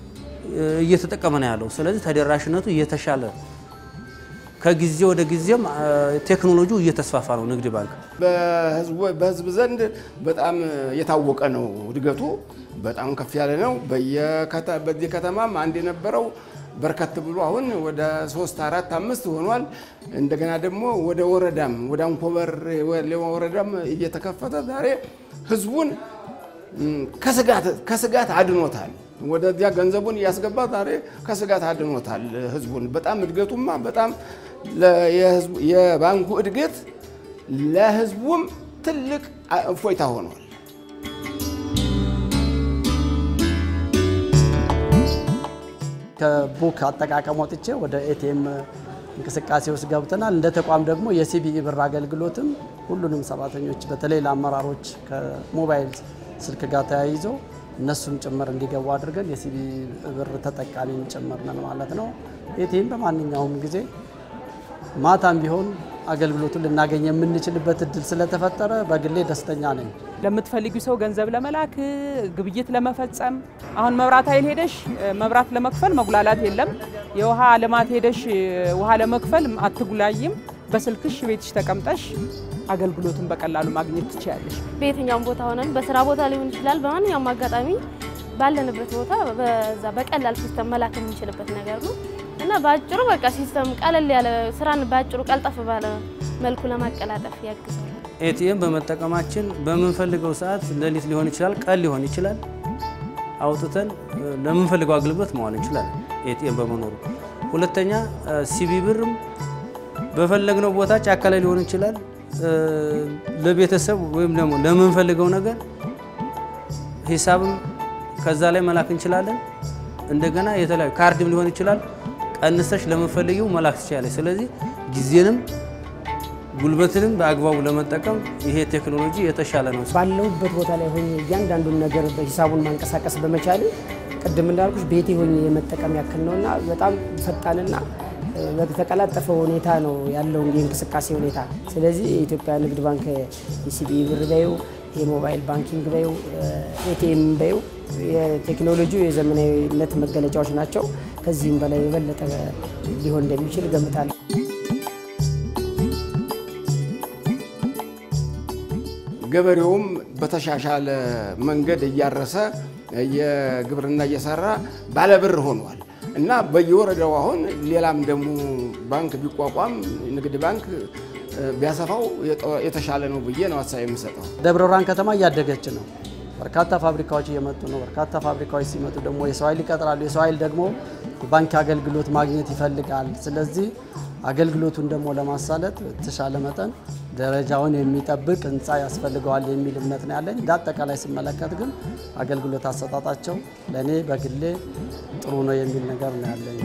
እየተጠቀመ ነው ያለው። ስለዚህ ተደራሽነቱ እየተሻለ ከጊዜ ወደ ጊዜም ቴክኖሎጂው እየተስፋፋ ነው። ንግድ ባንክ በህዝብ ዘንድ በጣም የታወቀ ነው። እድገቱ በጣም ከፍ ያለ ነው። በዚህ ከተማም አንድ የነበረው በርከት ብሎ አሁን ወደ ሶስት አራት አምስት ሆኗል። እንደገና ደግሞ ወደ ወረዳም ወደ አንኮበር ወረዳም እየተከፈተ ዛሬ ህዝቡን ከስጋት አድኖታል። ወደዚያ ገንዘቡን እያስገባ ዛሬ ከስጋት አድኖታል ህዝቡን። በጣም እድገቱማ በጣም የባንኩ እድገት ለህዝቡም ትልቅ እፎይታ ሆኗል። ከቡክ አጠቃቀም ወጥቼ ወደ ኤቲኤም እንቅስቃሴ ውስጥ ገብተናል። እንደ ተቋም ደግሞ የሲቢኢ ብር አገልግሎትም ሁሉንም ሰራተኞች በተለይ ለአመራሮች ከሞባይል ስልክ ጋር ተያይዞ እነሱም ጭምር እንዲገቡ አድርገን የሲቢኢ ብር ተጠቃሚም ጭምር ነን ማለት ነው። ኤቲኤም በማንኛውም ጊዜ ማታም ቢሆን አገልግሎቱን ልናገኝ የምንችልበት እድል ስለተፈጠረ በግሌ ደስተኛ ነኝ። ለምትፈልጊው ሰው ገንዘብ ለመላክ ግብይት ለመፈጸም አሁን መብራት ኃይል ሄደሽ መብራት ለመክፈል መጉላላት የለም። የውሃ ልማት ሄደሽ ውሃ ለመክፈል አትጉላይም። በስልክሽ ቤትሽ ተቀምጠሽ አገልግሎቱን በቀላሉ ማግኘት ትችያለሽ። በየትኛውም ቦታ ሆነን በስራ ቦታ ሊሆን ይችላል። በማንኛውም አጋጣሚ ባለንበት ቦታ በዛ በቀላል ሲስተም መላክ የምንችልበት ነገር ነው እና በአጭሩ በቃ ሲስተም ቀለል ያለ ስራን በአጭሩ ቀልጠፍ ባለ መልኩ ለማቀላጠፍ ያግዛል። ኤቲኤም በመጠቀማችን በምንፈልገው ሰዓት ሌሊት ሊሆን ይችላል፣ ቀን ሊሆን ይችላል፣ አውጥተን ለምንፈልገው አገልግሎት መዋል እንችላለን ኤቲኤም በመኖሩ። ሁለተኛ ሲቢ ብርም በፈለግነው ቦታ ጫካ ላይ ሊሆን ይችላል ለቤተሰብ ወይም ደግሞ ለምንፈልገው ነገር ሂሳብም ከዛ ላይ መላክ እንችላለን። እንደገና የተለያዩ ካርድም ሊሆን ይችላል ቀንሰሽ ለምንፈልጊው መላክ ትችላለች። ስለዚህ ጊዜንም ጉልበትንም በአግባቡ ለመጠቀም ይሄ ቴክኖሎጂ የተሻለ ነው። ባለሁበት ቦታ ላይ ሆኜ እያንዳንዱን ነገር በሂሳቡን ማንቀሳቀስ በመቻል ቅድም እንዳልኩሽ ቤቴ ሆኜ የመጠቀም ያክል ነውና በጣም ፈጣንና በተቀላጠፈ ሁኔታ ነው ያለው የእንቅስቃሴ ሁኔታ። ስለዚህ የኢትዮጵያ ንግድ ባንክ የሲቢኢ ብር በይው፣ የሞባይል ባንኪንግ በይው፣ ኤቲኤም በይው የቴክኖሎጂው የዘመናዊነት መገለጫዎች ናቸው። ከዚህም በላይ የበለጠ ሊሆን እንደሚችል እገምታለሁ። ገበሬውም በተሻሻለ መንገድ እያረሰ የግብርና እየሰራ ባለብር ሆኗል እና በየወረዳው አሁን ሌላም ደግሞ ባንክ ቢቋቋም ንግድ ባንክ ቢያሰፋው የተሻለ ነው ብዬ ነው ሀሳብ የምሰጠው። ደብረ ብርሃን ከተማ እያደገች ነው። በርካታ ፋብሪካዎች እየመጡ ነው። በርካታ ፋብሪካዎች ሲመጡ ደግሞ የሰው ኃይል ይቀጥራሉ። የሰው ኃይል ደግሞ ባንክ አገልግሎት ማግኘት ይፈልጋል። ስለዚህ አገልግሎቱን ደግሞ ለማሳለጥ በተሻለ መጠን ደረጃውን የሚጠብቅ ህንፃ ያስፈልገዋል የሚል እምነት ነው ያለኝ። እንደ አጠቃላይ ስመለከት ግን አገልግሎት አሰጣጣቸው ለእኔ በግሌ ጥሩ ነው የሚል ነገር ነው ያለኝ።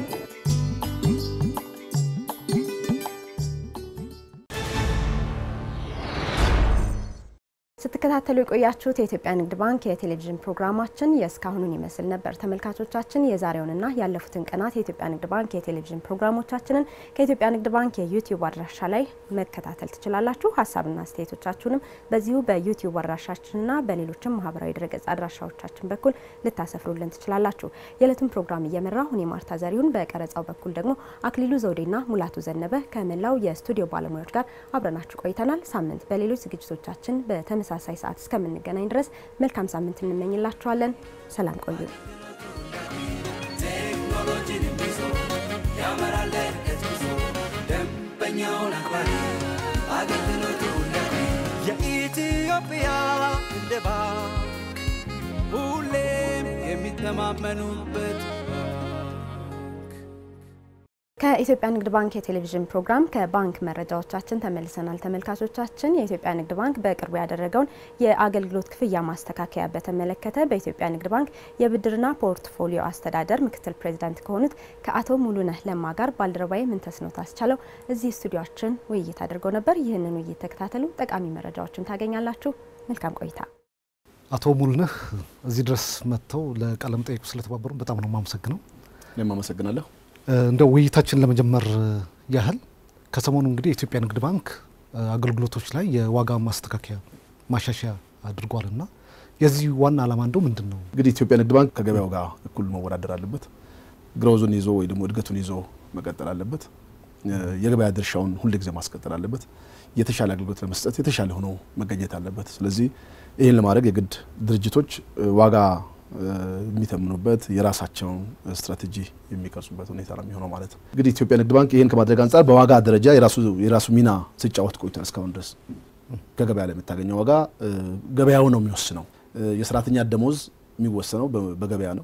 ስትከታተሉ የቆያችሁት የኢትዮጵያ ንግድ ባንክ የቴሌቪዥን ፕሮግራማችን የእስካሁኑን ይመስል ነበር። ተመልካቾቻችን የዛሬውንና ያለፉትን ቀናት የኢትዮጵያ ንግድ ባንክ የቴሌቪዥን ፕሮግራሞቻችንን ከኢትዮጵያ ንግድ ባንክ የዩቲዩብ አድራሻ ላይ መከታተል ትችላላችሁ። ሀሳብና አስተያየቶቻችሁንም በዚሁ በዩቲዩብ አድራሻችንና በሌሎችም ማህበራዊ ድረገጽ አድራሻዎቻችን በኩል ልታሰፍሩልን ትችላላችሁ። የዕለቱን ፕሮግራም እየመራሁ እኔ ማርታ ዘሪሁን፣ በቀረጻው በኩል ደግሞ አክሊሉ ዘውዴና ሙላቱ ዘነበ ከመላው የስቱዲዮ ባለሙያዎች ጋር አብረናችሁ ቆይተናል። ሳምንት በሌሎች ዝግጅቶቻችን በተመሳሳይ ሰዓት እስከምንገናኝ ድረስ መልካም ሳምንት እንመኝላችኋለን። ሰላም ቆዩ። ቴክኖሎጂን ይዞ ያመራል ለእድገት ጉዞ ደንበኛውን አክባሪ አገልግሎቱ ለቢ የኢትዮጵያ ንግድ ባንክ ሁሌም የሚተማመኑበት ከኢትዮጵያ ንግድ ባንክ የቴሌቪዥን ፕሮግራም ከባንክ መረጃዎቻችን ተመልሰናል። ተመልካቾቻችን የኢትዮጵያ ንግድ ባንክ በቅርቡ ያደረገውን የአገልግሎት ክፍያ ማስተካከያ በተመለከተ በኢትዮጵያ ንግድ ባንክ የብድርና ፖርትፎሊዮ አስተዳደር ምክትል ፕሬዚዳንት ከሆኑት ከአቶ ሙሉነህ ለማ ጋር ባልደረባዬ ምንተስኖት አስቻለው እዚህ ስቱዲዮችን ውይይት አድርገው ነበር። ይህንን ውይይት ተከታተሉ፣ ጠቃሚ መረጃዎችን ታገኛላችሁ። መልካም ቆይታ። አቶ ሙሉነህ እዚህ ድረስ መጥተው ለቃለ መጠይቁ ስለተባበሩ በጣም ነው የማመሰግነው። እኔም አመሰግናለሁ። እንደው ውይይታችን ለመጀመር ያህል ከሰሞኑ እንግዲህ የኢትዮጵያ ንግድ ባንክ አገልግሎቶች ላይ የዋጋ ማስተካከያ ማሻሻያ አድርጓል እና የዚህ ዋና ዓላማ እንደው ምንድን ነው? እንግዲህ ኢትዮጵያ ንግድ ባንክ ከገበያው ጋር እኩል መወዳደር አለበት። ግሮዙን ይዞ ወይ ደግሞ እድገቱን ይዞ መቀጠል አለበት። የገበያ ድርሻውን ሁልጊዜ ማስቀጠል አለበት። የተሻለ አገልግሎት ለመስጠት የተሻለ ሆኖ መገኘት አለበት። ስለዚህ ይህን ለማድረግ የግድ ድርጅቶች ዋጋ የሚተምኑበት የራሳቸውን ስትራቴጂ የሚቀርጹበት ሁኔታ ነው የሚሆነው ማለት ነው። እንግዲህ ኢትዮጵያ ንግድ ባንክ ይህን ከማድረግ አንጻር በዋጋ ደረጃ የራሱ ሚና ሲጫወት ቆይቷል። እስካሁን ድረስ ከገበያ ላይ የምታገኘው ዋጋ ገበያው ነው የሚወስነው። የሰራተኛ ደሞዝ የሚወሰነው በገበያ ነው።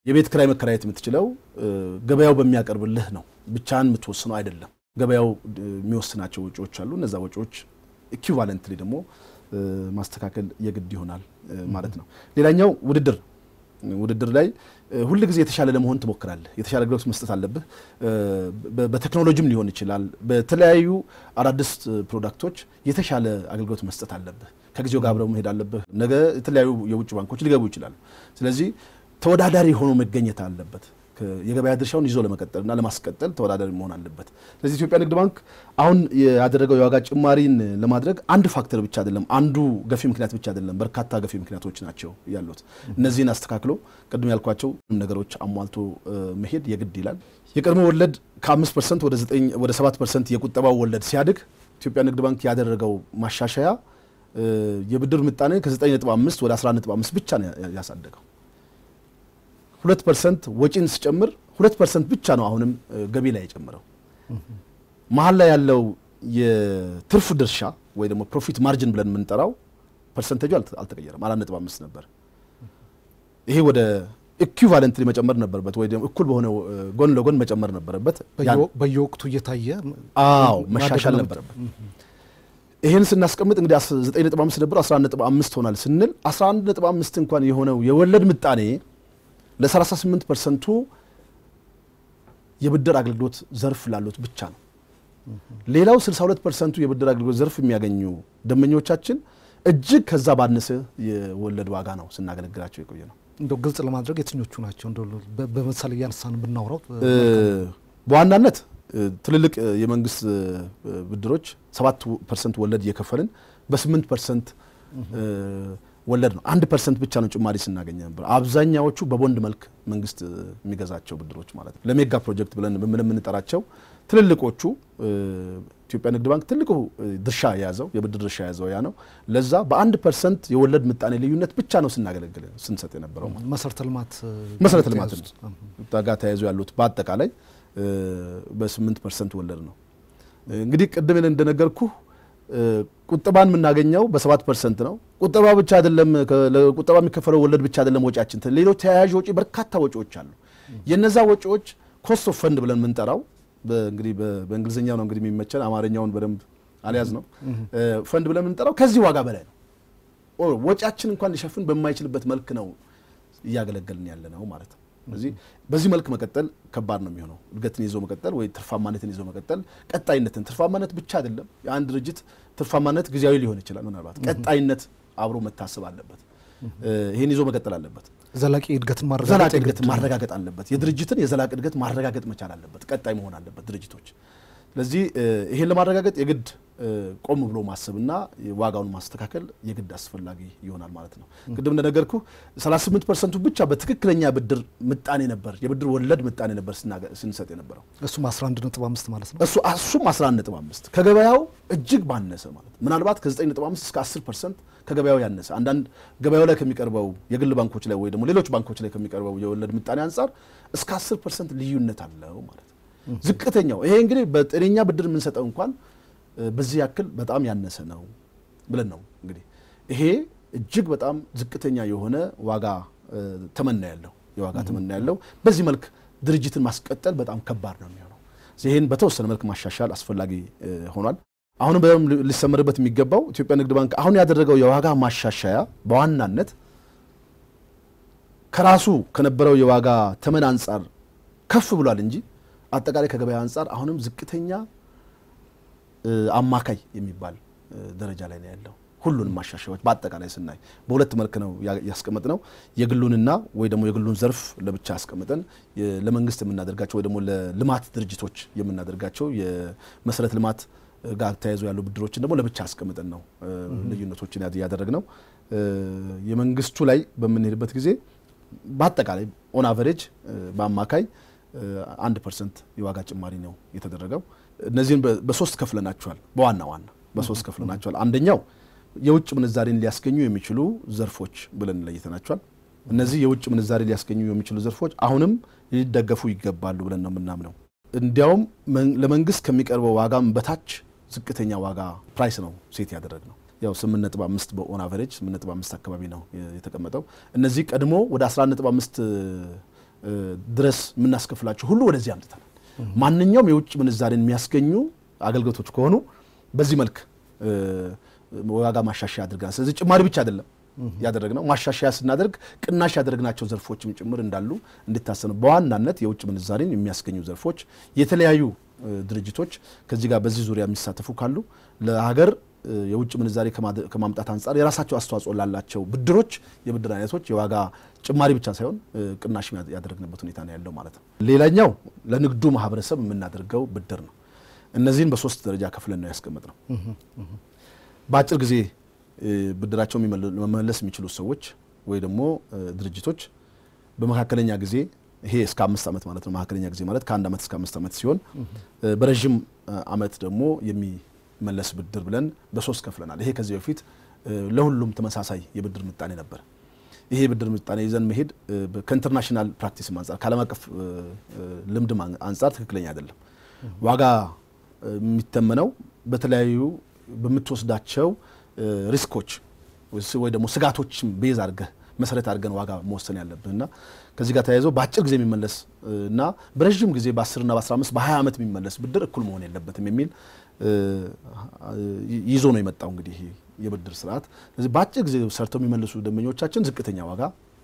የቤት ክራይ መከራየት የምትችለው ገበያው በሚያቀርብልህ ነው። ብቻህን የምትወስነው አይደለም። ገበያው የሚወስናቸው ወጪዎች አሉ። እነዛ ወጪዎች ኢኩቫለንትሊ ደግሞ ማስተካከል የግድ ይሆናል ማለት ነው። ሌላኛው ውድድር ውድድር ላይ ሁል ጊዜ የተሻለ ለመሆን ትሞክራለህ። የተሻለ አገልግሎት መስጠት አለብህ። በቴክኖሎጂም ሊሆን ይችላል። በተለያዩ አዳዲስ ፕሮዳክቶች የተሻለ አገልግሎት መስጠት አለብህ። ከጊዜው ጋር አብረው መሄድ አለብህ። ነገ የተለያዩ የውጭ ባንኮች ሊገቡ ይችላሉ። ስለዚህ ተወዳዳሪ ሆኖ መገኘት አለበት። የገበያ ድርሻውን ይዞ ለመቀጠልና ለማስቀጠል ተወዳዳሪ መሆን አለበት። ስለዚህ ኢትዮጵያ ንግድ ባንክ አሁን ያደረገው የዋጋ ጭማሪን ለማድረግ አንድ ፋክተር ብቻ አይደለም፣ አንዱ ገፊ ምክንያት ብቻ አይደለም፣ በርካታ ገፊ ምክንያቶች ናቸው ያሉት። እነዚህን አስተካክሎ ቅድም ያልኳቸው ነገሮች አሟልቶ መሄድ የግድ ይላል። የቀድሞ ወለድ ከ5 ፐርሰንት ወደ 7 ፐርሰንት የቁጠባው ወለድ ሲያድግ ኢትዮጵያ ንግድ ባንክ ያደረገው ማሻሻያ የብድር ምጣኔ ከ9.5 ወደ 11.5 ብቻ ነው ያሳደገው። ሁለት ፐርሰንት ወጪን ስጨምር ሁለት ፐርሰንት ብቻ ነው አሁንም ገቢ ላይ የጨምረው። መሀል ላይ ያለው የትርፍ ድርሻ ወይ ደግሞ ፕሮፊት ማርጅን ብለን የምንጠራው ፐርሰንቴጁ አልተቀየረም፣ አራት ነጥብ አምስት ነበር። ይሄ ወደ ኢኩቫለንትሊ መጨመር ነበረበት፣ ወይ ደግሞ እኩል በሆነ ጎን ለጎን መጨመር ነበረበት። በየወቅቱ እየታየ አዎ መሻሻል ነበረበት። ይህን ስናስቀምጥ እንግዲህ 9.5 ነበር 11.5 ሆናል ስንል 11.5 እንኳን የሆነው የወለድ ምጣኔ ለ38 ፐርሰንቱ የብድር አገልግሎት ዘርፍ ላሉት ብቻ ነው። ሌላው 62 ፐርሰንቱ የብድር አገልግሎት ዘርፍ የሚያገኙ ደንበኞቻችን እጅግ ከዛ ባነሰ የወለድ ዋጋ ነው ስናገለግላቸው የቆየ ነው። እንደው ግልጽ ለማድረግ የትኞቹ ናቸው? እንደው በምሳሌ እያነሳን ብናውራው በዋናነት ትልልቅ የመንግስት ብድሮች 7 ፐርሰንት ወለድ እየከፈልን በ8 ፐርሰንት ወለድ ነው። አንድ ፐርሰንት ብቻ ነው ጭማሪ ስናገኘ ነበር። አብዛኛዎቹ በቦንድ መልክ መንግስት የሚገዛቸው ብድሮች ማለት ነው። ለሜጋ ፕሮጀክት ብለን የምንጠራቸው ትልልቆቹ ኢትዮጵያ ንግድ ባንክ ትልቁ ድርሻ የያዘው የብድር ድርሻ የያዘው ያ ነው። ለዛ በአንድ ፐርሰንት የወለድ ምጣኔ ልዩነት ብቻ ነው ስናገለግል ስንሰጥ የነበረው ማለት መሰረተ ልማት መሰረተ ልማት ጋር ተያይዞ ያሉት በአጠቃላይ በስምንት ፐርሰንት ወለድ ነው። እንግዲህ ቅድም እንደነገርኩ ቁጠባን የምናገኘው በሰባት ፐርሰንት ነው። ቁጠባ ብቻ አይደለም፣ ቁጠባ የሚከፈለው ወለድ ብቻ አይደለም ወጪያችን፣ ሌሎች ተያያዥ ወጪ በርካታ ወጪዎች አሉ። የነዛ ወጪዎች ኮስት ኦፍ ፈንድ ብለን የምንጠራው እንግዲህ በእንግሊዝኛው ነው እንግዲህ የሚመቸን አማርኛውን በደንብ አልያዝ ነው። ፈንድ ብለን የምንጠራው ከዚህ ዋጋ በላይ ነው። ወጪያችን እንኳን ሊሸፍን በማይችልበት መልክ ነው እያገለገልን ያለ ነው ማለት ነው። ስለዚህ በዚህ መልክ መቀጠል ከባድ ነው የሚሆነው። እድገትን ይዞ መቀጠል ወይ ትርፋማነትን ይዞ መቀጠል፣ ቀጣይነትን ትርፋማነት ብቻ አይደለም። የአንድ ድርጅት ትርፋማነት ጊዜያዊ ሊሆን ይችላል። ምናልባት ቀጣይነት አብሮ መታሰብ አለበት። ይህን ይዞ መቀጠል አለበት። ዘላቂ እድገትን ዘላቂ እድገትን ማረጋገጥ አለበት። የድርጅትን የዘላቂ እድገት ማረጋገጥ መቻል አለበት። ቀጣይ መሆን አለበት ድርጅቶች። ስለዚህ ይሄን ለማረጋገጥ የግድ ቆም ብሎ ማሰብና ዋጋውን ማስተካከል የግድ አስፈላጊ ይሆናል ማለት ነው። ቅድም እንደነገርኩ 38 ፐርሰንቱ ብቻ በትክክለኛ ብድር ምጣኔ ነበር የብድር ወለድ ምጣኔ ነበር ስንሰጥ የነበረው እሱም 11.5 ማለት ነው። እሱ እሱም 11.5 ከገበያው እጅግ ባነሰ ማለት ነው። ምናልባት ከ9.5 እስከ 10 ፐርሰንት ከገበያው ያነሰ አንዳንድ ገበያው ላይ ከሚቀርበው የግል ባንኮች ላይ ወይ ደግሞ ሌሎች ባንኮች ላይ ከሚቀርበው የወለድ ምጣኔ አንጻር እስከ 10 ፐርሰንት ልዩነት አለው ማለት ነው። ዝቅተኛው ይሄ እንግዲህ በጤነኛ ብድር የምንሰጠው እንኳን በዚህ ያክል በጣም ያነሰ ነው ብለን ነው እንግዲህ ይሄ እጅግ በጣም ዝቅተኛ የሆነ ዋጋ ተመና ያለው የዋጋ ተመና ያለው በዚህ መልክ ድርጅትን ማስቀጠል በጣም ከባድ ነው የሚሆነው። ይህን በተወሰነ መልክ ማሻሻል አስፈላጊ ሆኗል። አሁንም በደንብ ሊሰመርበት የሚገባው ኢትዮጵያ ንግድ ባንክ አሁን ያደረገው የዋጋ ማሻሻያ በዋናነት ከራሱ ከነበረው የዋጋ ተመን አንጻር ከፍ ብሏል እንጂ አጠቃላይ ከገበያ አንጻር አሁንም ዝቅተኛ አማካይ የሚባል ደረጃ ላይ ነው ያለው። ሁሉንም ማሻሻያዎች በአጠቃላይ ስናይ በሁለት መልክ ነው ያስቀመጥ ነው። የግሉንና ወይ ደግሞ የግሉን ዘርፍ ለብቻ ያስቀምጠን ለመንግስት የምናደርጋቸው ወይ ደግሞ ለልማት ድርጅቶች የምናደርጋቸው የመሰረተ ልማት ጋር ተያይዞ ያሉ ብድሮችን ደግሞ ለብቻ አስቀምጠን ነው ልዩነቶችን ያደረግ ነው። የመንግስቱ ላይ በምንሄድበት ጊዜ በአጠቃላይ ኦን አቨሬጅ በአማካይ አንድ ፐርሰንት የዋጋ ጭማሪ ነው የተደረገው። እነዚህን በሶስት ከፍለናቸዋል። በዋና ዋና በሶስት ከፍለናቸዋል። አንደኛው የውጭ ምንዛሬን ሊያስገኙ የሚችሉ ዘርፎች ብለን ለይተናቸዋል። እነዚህ የውጭ ምንዛሬ ሊያስገኙ የሚችሉ ዘርፎች አሁንም ሊደገፉ ይገባሉ ብለን ነው የምናምነው። እንዲያውም ለመንግስት ከሚቀርበው ዋጋም በታች ዝቅተኛ ዋጋ ፕራይስ ነው ሴት ያደረግ ነው። ያው 8.5 በኦን አቨሬጅ 8.5 አካባቢ ነው የተቀመጠው። እነዚህ ቀድሞ ወደ 11.5 ድረስ የምናስከፍላቸው ሁሉ ወደዚህ አምጥተናል። ማንኛውም የውጭ ምንዛሬን የሚያስገኙ አገልግሎቶች ከሆኑ በዚህ መልክ ዋጋ ማሻሻያ አድርገናል። ስለዚህ ጭማሪ ብቻ አይደለም ያደረግነው ማሻሻያ ስናደርግ ቅናሽ ያደረግናቸው ዘርፎችም ጭምር እንዳሉ እንዲታሰብ በዋናነት የውጭ ምንዛሬን የሚያስገኙ ዘርፎች የተለያዩ ድርጅቶች ከዚህ ጋር በዚህ ዙሪያ የሚሳተፉ ካሉ ለሀገር የውጭ ምንዛሬ ከማምጣት አንጻር የራሳቸው አስተዋጽኦ ላላቸው ብድሮች፣ የብድር አይነቶች የዋጋ ጭማሪ ብቻ ሳይሆን ቅናሽ ያደረግንበት ሁኔታ ነው ያለው ማለት ነው። ሌላኛው ለንግዱ ማህበረሰብ የምናደርገው ብድር ነው። እነዚህን በሶስት ደረጃ ከፍለን ነው ያስቀመጥ ነው። በአጭር ጊዜ ብድራቸው መመለስ የሚችሉ ሰዎች ወይ ደግሞ ድርጅቶች በመካከለኛ ጊዜ ይሄ እስከ አምስት ዓመት ማለት ነው። መካከለኛ ጊዜ ማለት ከአንድ ዓመት እስከ አምስት ዓመት ሲሆን በረዥም ዓመት ደግሞ የሚመለስ ብድር ብለን በሶስት ከፍለናል። ይሄ ከዚህ በፊት ለሁሉም ተመሳሳይ የብድር ምጣኔ ነበር። ይሄ የብድር ምጣኔ ይዘን መሄድ ከኢንተርናሽናል ፕራክቲስም አንጻር ከዓለም አቀፍ ልምድም አንጻር ትክክለኛ አይደለም። ዋጋ የሚተመነው በተለያዩ በምትወስዳቸው ሪስኮች ወይ ደግሞ ስጋቶችም ቤዝ አድርገህ መሰረት አድርገን ዋጋ መወሰን ያለብህ እና ከዚህ ጋር ተያይዘው በአጭር ጊዜ የሚመለስ እና በረዥም ጊዜ በ10ና በ15 በ20 ዓመት የሚመለስ ብድር እኩል መሆን የለበትም የሚል ይዞ ነው የመጣው እንግዲህ ይሄ የብድር ስርዓት። ስለዚህ በአጭር ጊዜ ሰርተው የሚመልሱ ደንበኞቻችን ዝቅተኛ ዋጋ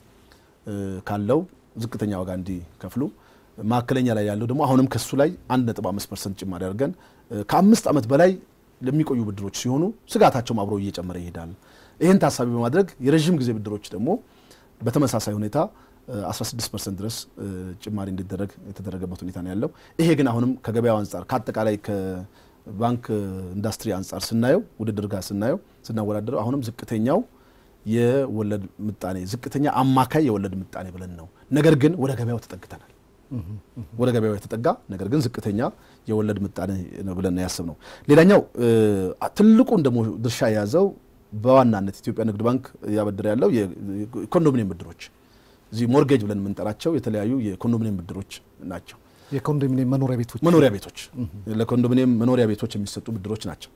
ካለው ዝቅተኛ ዋጋ እንዲከፍሉ፣ መካከለኛ ላይ ያለው ደግሞ አሁንም ከሱ ላይ 1.5 ፐርሰንት ጭማሪ አድርገን ከአምስት ዓመት በላይ ለሚቆዩ ብድሮች ሲሆኑ ስጋታቸውም አብሮ እየጨመረ ይሄዳል። ይህን ታሳቢ በማድረግ የረዥም ጊዜ ብድሮች ደግሞ በተመሳሳይ ሁኔታ 16 ፐርሰንት ድረስ ጭማሪ እንዲደረግ የተደረገበት ሁኔታ ነው ያለው። ይሄ ግን አሁንም ከገበያው አንጻር ከአጠቃላይ ከባንክ ኢንዱስትሪ አንጻር ስናየው ውድድር ጋር ስናየው ስናወዳደረው አሁንም ዝቅተኛው የወለድ ምጣኔ ዝቅተኛ አማካይ የወለድ ምጣኔ ብለን ነው። ነገር ግን ወደ ገበያው ተጠግተናል። ወደ ገበያው የተጠጋ ነገር ግን ዝቅተኛ የወለድ ምጣኔ ነው ብለን ያስብ ነው። ሌላኛው ትልቁን ደግሞ ድርሻ የያዘው በዋናነት ኢትዮጵያ ንግድ ባንክ እያበደረ ያለው የኮንዶሚኒየም ብድሮች እዚህ ሞርጌጅ ብለን የምንጠራቸው የተለያዩ የኮንዶሚኒየም ብድሮች ናቸው። የኮንዶሚኒየም መኖሪያ ቤቶች መኖሪያ ቤቶች ለኮንዶሚኒየም መኖሪያ ቤቶች የሚሰጡ ብድሮች ናቸው።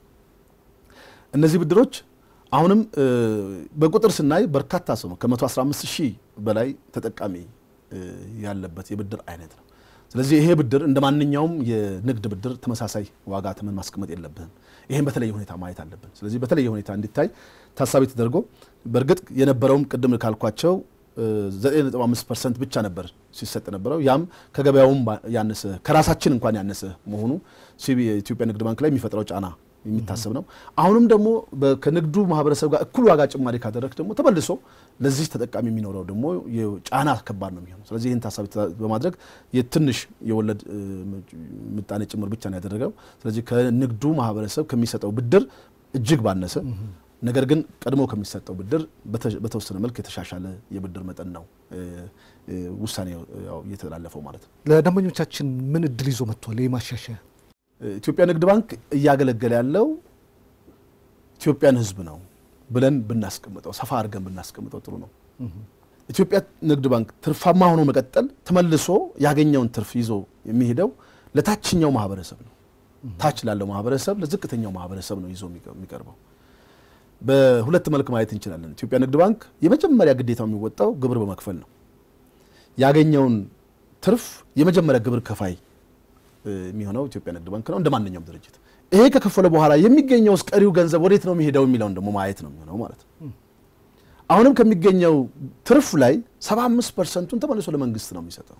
እነዚህ ብድሮች አሁንም በቁጥር ስናይ በርካታ ሰው ነው ከ115 ሺህ በላይ ተጠቃሚ ያለበት የብድር አይነት ነው። ስለዚህ ይሄ ብድር እንደ ማንኛውም የንግድ ብድር ተመሳሳይ ዋጋ ተመን ማስቀመጥ የለብህም። ይህም በተለየ ሁኔታ ማየት አለብን። ስለዚህ በተለየ ሁኔታ እንዲታይ ታሳቢ ተደርጎ በእርግጥ የነበረውም ቅድም ካልኳቸው 9.5 ፐርሰንት ብቻ ነበር ሲሰጥ ነበረው። ያም ከገበያውም ያነሰ ከራሳችን እንኳን ያነሰ መሆኑ የኢትዮጵያ ንግድ ባንክ ላይ የሚፈጥረው ጫና የሚታሰብ ነው። አሁንም ደግሞ ከንግዱ ማህበረሰብ ጋር እኩል ዋጋ ጭማሪ ካደረግ ደግሞ ተመልሶ ለዚህ ተጠቃሚ የሚኖረው ደግሞ ጫና ከባድ ነው የሚሆነው። ስለዚህ ይህን ታሳቢ በማድረግ የትንሽ የወለድ ምጣኔ ጭምር ብቻ ነው ያደረገው። ስለዚህ ከንግዱ ማህበረሰብ ከሚሰጠው ብድር እጅግ ባነሰ ነገር ግን ቀድሞ ከሚሰጠው ብድር በተወሰነ መልክ የተሻሻለ የብድር መጠን ነው ውሳኔ እየተላለፈው ማለት ነው። ለደንበኞቻችን ምን እድል ይዞ መጥቷል? ይህ ማሻሻያ ኢትዮጵያ ንግድ ባንክ እያገለገለ ያለው ኢትዮጵያን ሕዝብ ነው ብለን ብናስቀምጠው ሰፋ አድርገን ብናስቀምጠው ጥሩ ነው። ኢትዮጵያ ንግድ ባንክ ትርፋማ ሆኖ መቀጠል ተመልሶ ያገኘውን ትርፍ ይዞ የሚሄደው ለታችኛው ማህበረሰብ ነው። ታች ላለው ማህበረሰብ፣ ለዝቅተኛው ማህበረሰብ ነው ይዞ የሚቀርበው። በሁለት መልክ ማየት እንችላለን። ኢትዮጵያ ንግድ ባንክ የመጀመሪያ ግዴታው የሚወጣው ግብር በመክፈል ነው። ያገኘውን ትርፍ የመጀመሪያ ግብር ከፋይ የሚሆነው ኢትዮጵያ ንግድ ባንክ ነው እንደ ማንኛውም ድርጅት። ይሄ ከከፈለ በኋላ የሚገኘው ቀሪው ገንዘብ ወዴት ነው የሚሄደው የሚለውን ደግሞ ማየት ነው የሚሆነው ማለት ነው። አሁንም ከሚገኘው ትርፍ ላይ 75 ፐርሰንቱን ተመልሶ ለመንግስት ነው የሚሰጠው።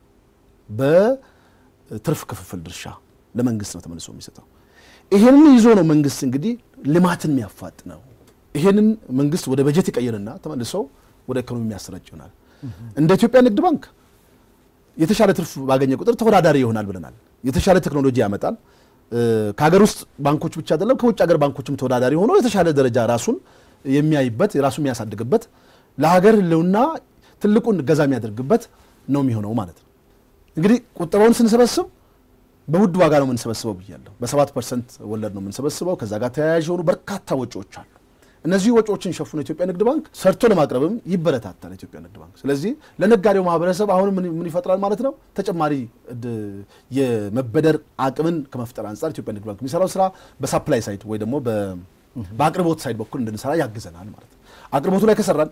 በትርፍ ክፍፍል ድርሻ ለመንግስት ነው ተመልሶ የሚሰጠው። ይሄንን ይዞ ነው መንግስት እንግዲህ ልማትን የሚያፋጥ ነው። ይሄንን መንግስት ወደ በጀት ይቀይርና ተመልሶ ወደ ኢኮኖሚ የሚያሰራጭ ይሆናል። እንደ ኢትዮጵያ ንግድ ባንክ የተሻለ ትርፍ ባገኘ ቁጥር ተወዳዳሪ ይሆናል ብለናል። የተሻለ ቴክኖሎጂ ያመጣል። ከሀገር ውስጥ ባንኮች ብቻ አይደለም ከውጭ ሀገር ባንኮችም ተወዳዳሪ ሆኖ የተሻለ ደረጃ ራሱን የሚያይበት ራሱን የሚያሳድግበት ለሀገር ሕልውና ትልቁን ገዛ የሚያደርግበት ነው የሚሆነው ማለት ነው። እንግዲህ ቁጠባውን ስንሰበስብ በውድ ዋጋ ነው የምንሰበስበው ብያለሁ። በሰባት ፐርሰንት ወለድ ነው የምንሰበስበው። ከዛ ጋር ተያያዥ የሆኑ በርካታ ወጪዎች አሉ። እነዚህ ወጪዎችን ሸፍኖ ኢትዮጵያ ንግድ ባንክ ሰርቶ ለማቅረብም ይበረታታል ኢትዮጵያ ንግድ ባንክ። ስለዚህ ለነጋዴው ማህበረሰብ አሁን ምን ይፈጥራል ማለት ነው? ተጨማሪ የመበደር አቅምን ከመፍጠር አንጻር ኢትዮጵያ ንግድ ባንክ የሚሰራው ስራ በሳፕላይ ሳይድ ወይ ደግሞ በአቅርቦት ሳይድ በኩል እንድንሰራ ያግዘናል ማለት ነው። አቅርቦቱ ላይ ከሰራን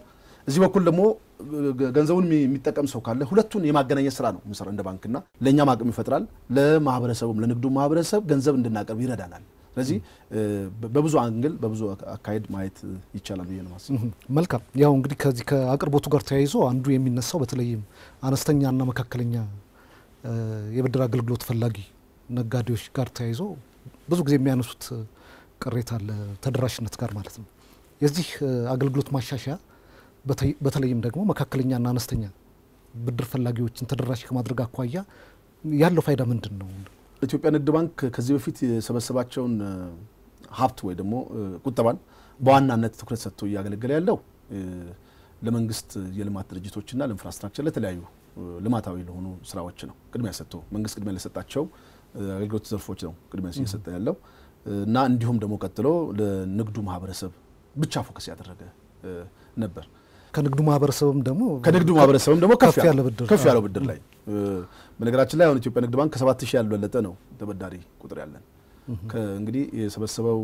እዚህ በኩል ደግሞ ገ- ገንዘቡን የሚ- የሚጠቀም ሰው ካለ ሁለቱን የማገናኘት ስራ ነው የምንሰራው እንደ ባንክና ለእኛም አቅም ይፈጥራል፣ ለማህበረሰቡም ለንግዱ ማህበረሰብ ገንዘብ እንድናቀርብ ይረዳናል። ስለዚህ እ፣ በ- በብዙ አንግል በብዙ አካ- አካሄድ ማየት ይቻላል ብዬ ነው ማስብ። እህ፣ መልካም ያው እንግዲህ ከዚህ ከአቅርቦቱ ጋር ተያይዞ አንዱ የሚነሳው በተለይም አነስተኛና መካከለኛ እ፣ የብድር አገልግሎት ፈላጊ ነጋዴዎች ጋር ተያይዞ ብዙ ጊዜ የሚያነሱት እ፣ ቅሬታ አለ ተደራሽነት ጋር ማለት ነው። የዚህ እ፣ አገልግሎት ማሻሻያ በተይ- በተለይም ደግሞ መካከለኛና አነስተኛ ብድር ፈላጊዎችን ተደራሽ ከማድረግ አኳያ ያለው ፋይዳ ምንድን ነው? ኢትዮጵያ ንግድ ባንክ ከዚህ በፊት የሰበሰባቸውን እ፣ ሀብት ወይ ደግሞ እ፣ ቁጠባን በዋናነት ትኩረት ሰጥቶ እያገለገለ ያለው እ፣ ለመንግስት የልማት ድርጅቶችና ለኢንፍራስትራክቸር ለተለያዩ እ፣ ልማታዊ ለሆኑ ስራዎች ነው ቅድሚያ ሰጥቶ መንግስት ቅድሚያ ለሰጣቸው እ፣ አገልግሎት ዘርፎች ነው ቅድሚያ እየሰጠ ያለው እ፣ እና እንዲሁም ደግሞ ቀጥሎ ለንግዱ ማህበረሰብ ብቻ ፎከስ ያደረገ እ፣ ነበር። ከንግዱ ማህበረሰብም ደግሞ ከንግዱ ማህበረሰብም ደግሞ ከፍ ያለ ያለ ብድር ከፍ ያለው ብድር ላይ እ፣ በነገራችን ላይ አሁን ኢትዮጵያ ንግድ ባንክ ከሰባት ሺህ ያልበለጠ ነው ተበዳሪ ቁጥር ያለን። ከ- እንግዲህ የሰበሰበው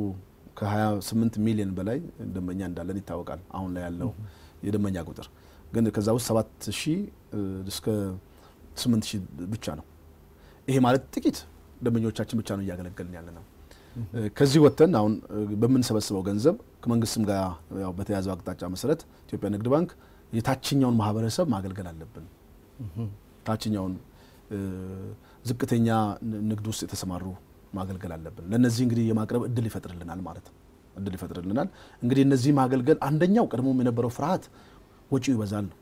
ከ28 ሚሊዮን በላይ ደንበኛ እንዳለን ይታወቃል። አሁን ላይ ያለው የደንበኛ ቁጥር ግን ከዛ ውስጥ 7 ሺህ እ፣ እስከ 8 ሺህ ብቻ ነው። ይሄ ማለት ጥቂት ደንበኞቻችን ብቻ ነው እያገለገልን ያለ ነው። እ፣ ከዚህ ወጥተን አሁን እ፣ በምንሰበስበው ገንዘብ ከመንግስትም ጋር ያው በተያዘው አቅጣጫ መሰረት ኢትዮጵያ ንግድ ባንክ የታችኛውን ማህበረሰብ ማገልገል አለብን። ታችኛውን እ፣ ዝቅተኛ ን- ንግድ ውስጥ የተሰማሩ ማገልገል አለብን። ለእነዚህ እንግዲህ የማቅረብ እድል ይፈጥርልናል ማለት ነው። እድል ይፈጥርልናል። እንግዲህ እነዚህ ማገልገል አንደኛው ቀድሞም የነበረው ፍርሃት ወጪው ይበዛል ነው።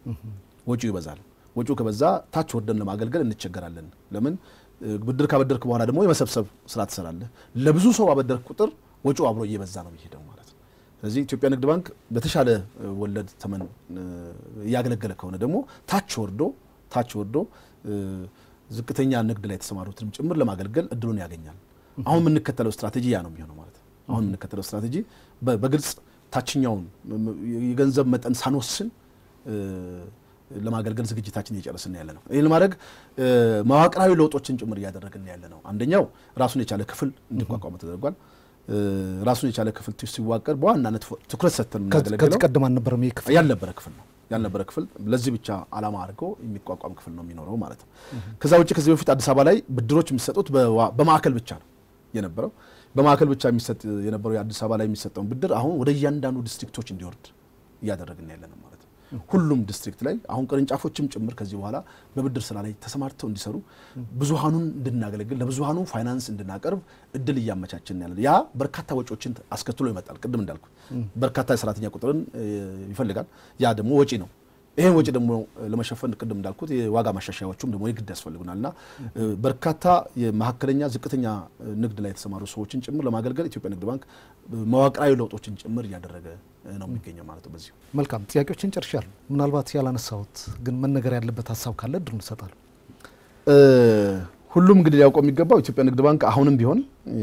ወጪው ይበዛል። ወጪው ከበዛ ታች ወርደን ለማገልገል እንቸገራለን። ለምን እ፣ ብድር ካበደርክ በኋላ ደግሞ የመሰብሰብ ስራ ትሰራለህ። ለብዙ ሰው ባበደርክ ቁጥር ወጪው አብሮ እየበዛ ነው የሚሄደው ማለት ነው። ስለዚህ ኢትዮጵያ ንግድ ባንክ በተሻለ እ፣ ወለድ ተመን እ፣ እያገለገለ ከሆነ ደግሞ ታች ወርዶ ታች ወርዶ እ፣ ዝቅተኛ ንግድ ላይ የተሰማሩትንም ጭምር ለማገልገል እድሉን ያገኛል። አሁን የምንከተለው ስትራቴጂ ያ ነው የሚሆነው ማለት ነው። አሁን የምንከተለው ስትራቴጂ በ- በግልጽ ታችኛውን ም- የገንዘብ መጠን ሳንወስን እ፣ ለማገልገል ዝግጅታችን እየጨረስን ያለ ነው። ይህ ለማድረግ እ፣ መዋቅራዊ ለውጦችን ጭምር እያደረግን ያለ ነው። አንደኛው ራሱን የቻለ ክፍል እንዲቋቋም ተደርጓል። እ፣ ራሱን የቻለ ክፍል ሲዋቀር በዋናነት ፎ- ትኩረት ሰጥተን ከዚህ የምናገለግለው ቀደም አልነበረም ይህ ክፍል ያልነበረ ክፍል ነው ያልነበረ ክፍል ለዚህ ብቻ ዓላማ አድርጎ የሚቋቋም ክፍል ነው የሚኖረው ማለት ነው። ከዛ ውጭ ከዚህ በፊት አዲስ አበባ ላይ ብድሮች የሚሰጡት በዋ- በማዕከል ብቻ ነው የነበረው። በማዕከል ብቻ የሚሰጥ የነበረው የአዲስ አበባ ላይ የሚሰጠውን ብድር አሁን ወደ እያንዳንዱ ዲስትሪክቶች እንዲወርድ እያደረግን ያለ ነው ማለት ነው። ሁሉም ዲስትሪክት ላይ አሁን ቅርንጫፎችም ጭምር ከዚህ በኋላ በብድር ስራ ላይ ተሰማርተው እንዲሰሩ ብዙሃኑን እንድናገለግል ለብዙሃኑ ፋይናንስ እንድናቀርብ እድል እያመቻችን ያለ ያ በርካታ ወጪዎችን አስከትሎ ይመጣል። ቅድም እንዳልኩት በርካታ የሰራተኛ ቁጥርን እ፣ ይፈልጋል። ያ ደግሞ ወጪ ነው። ይህን ወጪ ደግሞ ለመሸፈን ቅድም እንዳልኩት የዋጋ ማሻሻያዎቹም ደግሞ የግድ ያስፈልጉናል እና እ፣ በርካታ የመካከለኛ ዝቅተኛ እ፣ ንግድ ላይ የተሰማሩ ሰዎችን ጭምር ለማገልገል ኢትዮጵያ ንግድ ባንክ እ፣ መዋቅራዊ ለውጦችን ጭምር እያደረገ እ፣ ነው የሚገኘው ማለት ነው። በዚሁ መልካም ጥያቄዎችን ጨርሻለሁ። ምናልባት ያላነሳሁት ግን መነገር ያለበት ሀሳብ ካለ እድሉ እንሰጣለን። እ፣ ሁሉም እንግዲህ ሊያውቀው የሚገባው ኢትዮጵያ ንግድ ባንክ አሁንም ቢሆን እ፣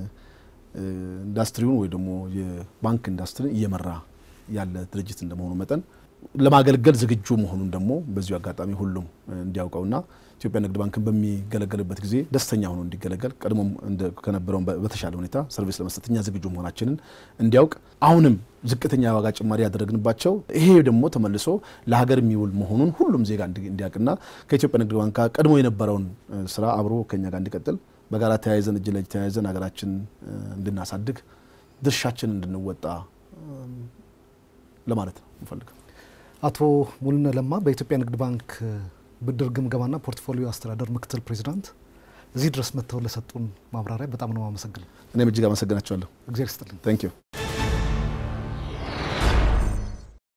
እ፣ ኢንዱስትሪውን ወይ ደግሞ የባንክ ኢንዱስትሪን እየመራ ያለ ድርጅት እንደመሆኑ መጠን ለማገልገል ዝግጁ መሆኑን ደግሞ በዚሁ አጋጣሚ ሁሉም እ፣ እንዲያውቀውና ኢትዮጵያ ንግድ ባንክን በሚገለገልበት ጊዜ ደስተኛ ሆኖ እንዲገለገል ቀድሞም እንደ- ከነበረው በ- በተሻለ ሁኔታ ሰርቪስ ለመስጠት እኛ ዝግጁ መሆናችንን እንዲያውቅ አሁንም ዝቅተኛ የዋጋ ጭማሪ ያደረግንባቸው ይሄ ደግሞ ተመልሶ ለሀገር የሚውል መሆኑን ሁሉም ዜጋ እንዲ- እንዲያውቅና ከኢትዮጵያ ንግድ ባንክ ጋር ቀድሞ የነበረውን እ፣ ስራ አብሮ ከኛ ጋር እንዲቀጥል በጋራ ተያይዘን እጅ ለእጅ ተያይዘን ሀገራችን እ፣ እንድናሳድግ ድርሻችን እንድንወጣ እ፣ ለማለት ነው እንፈልገው። አቶ ሙሉነ ለማ በኢትዮጵያ ንግድ ባንክ እ፣ ብድር ግምገማና ፖርትፎሊዮ አስተዳደር ምክትል ፕሬዚዳንት እዚህ ድረስ መጥተው ለሰጡን ማብራሪያ በጣም ነው አመሰግነው። እኔም እጅግ አመሰግናቸዋለሁ። እግዚአብሔር ይስጥልኝ። ታንክ ዩ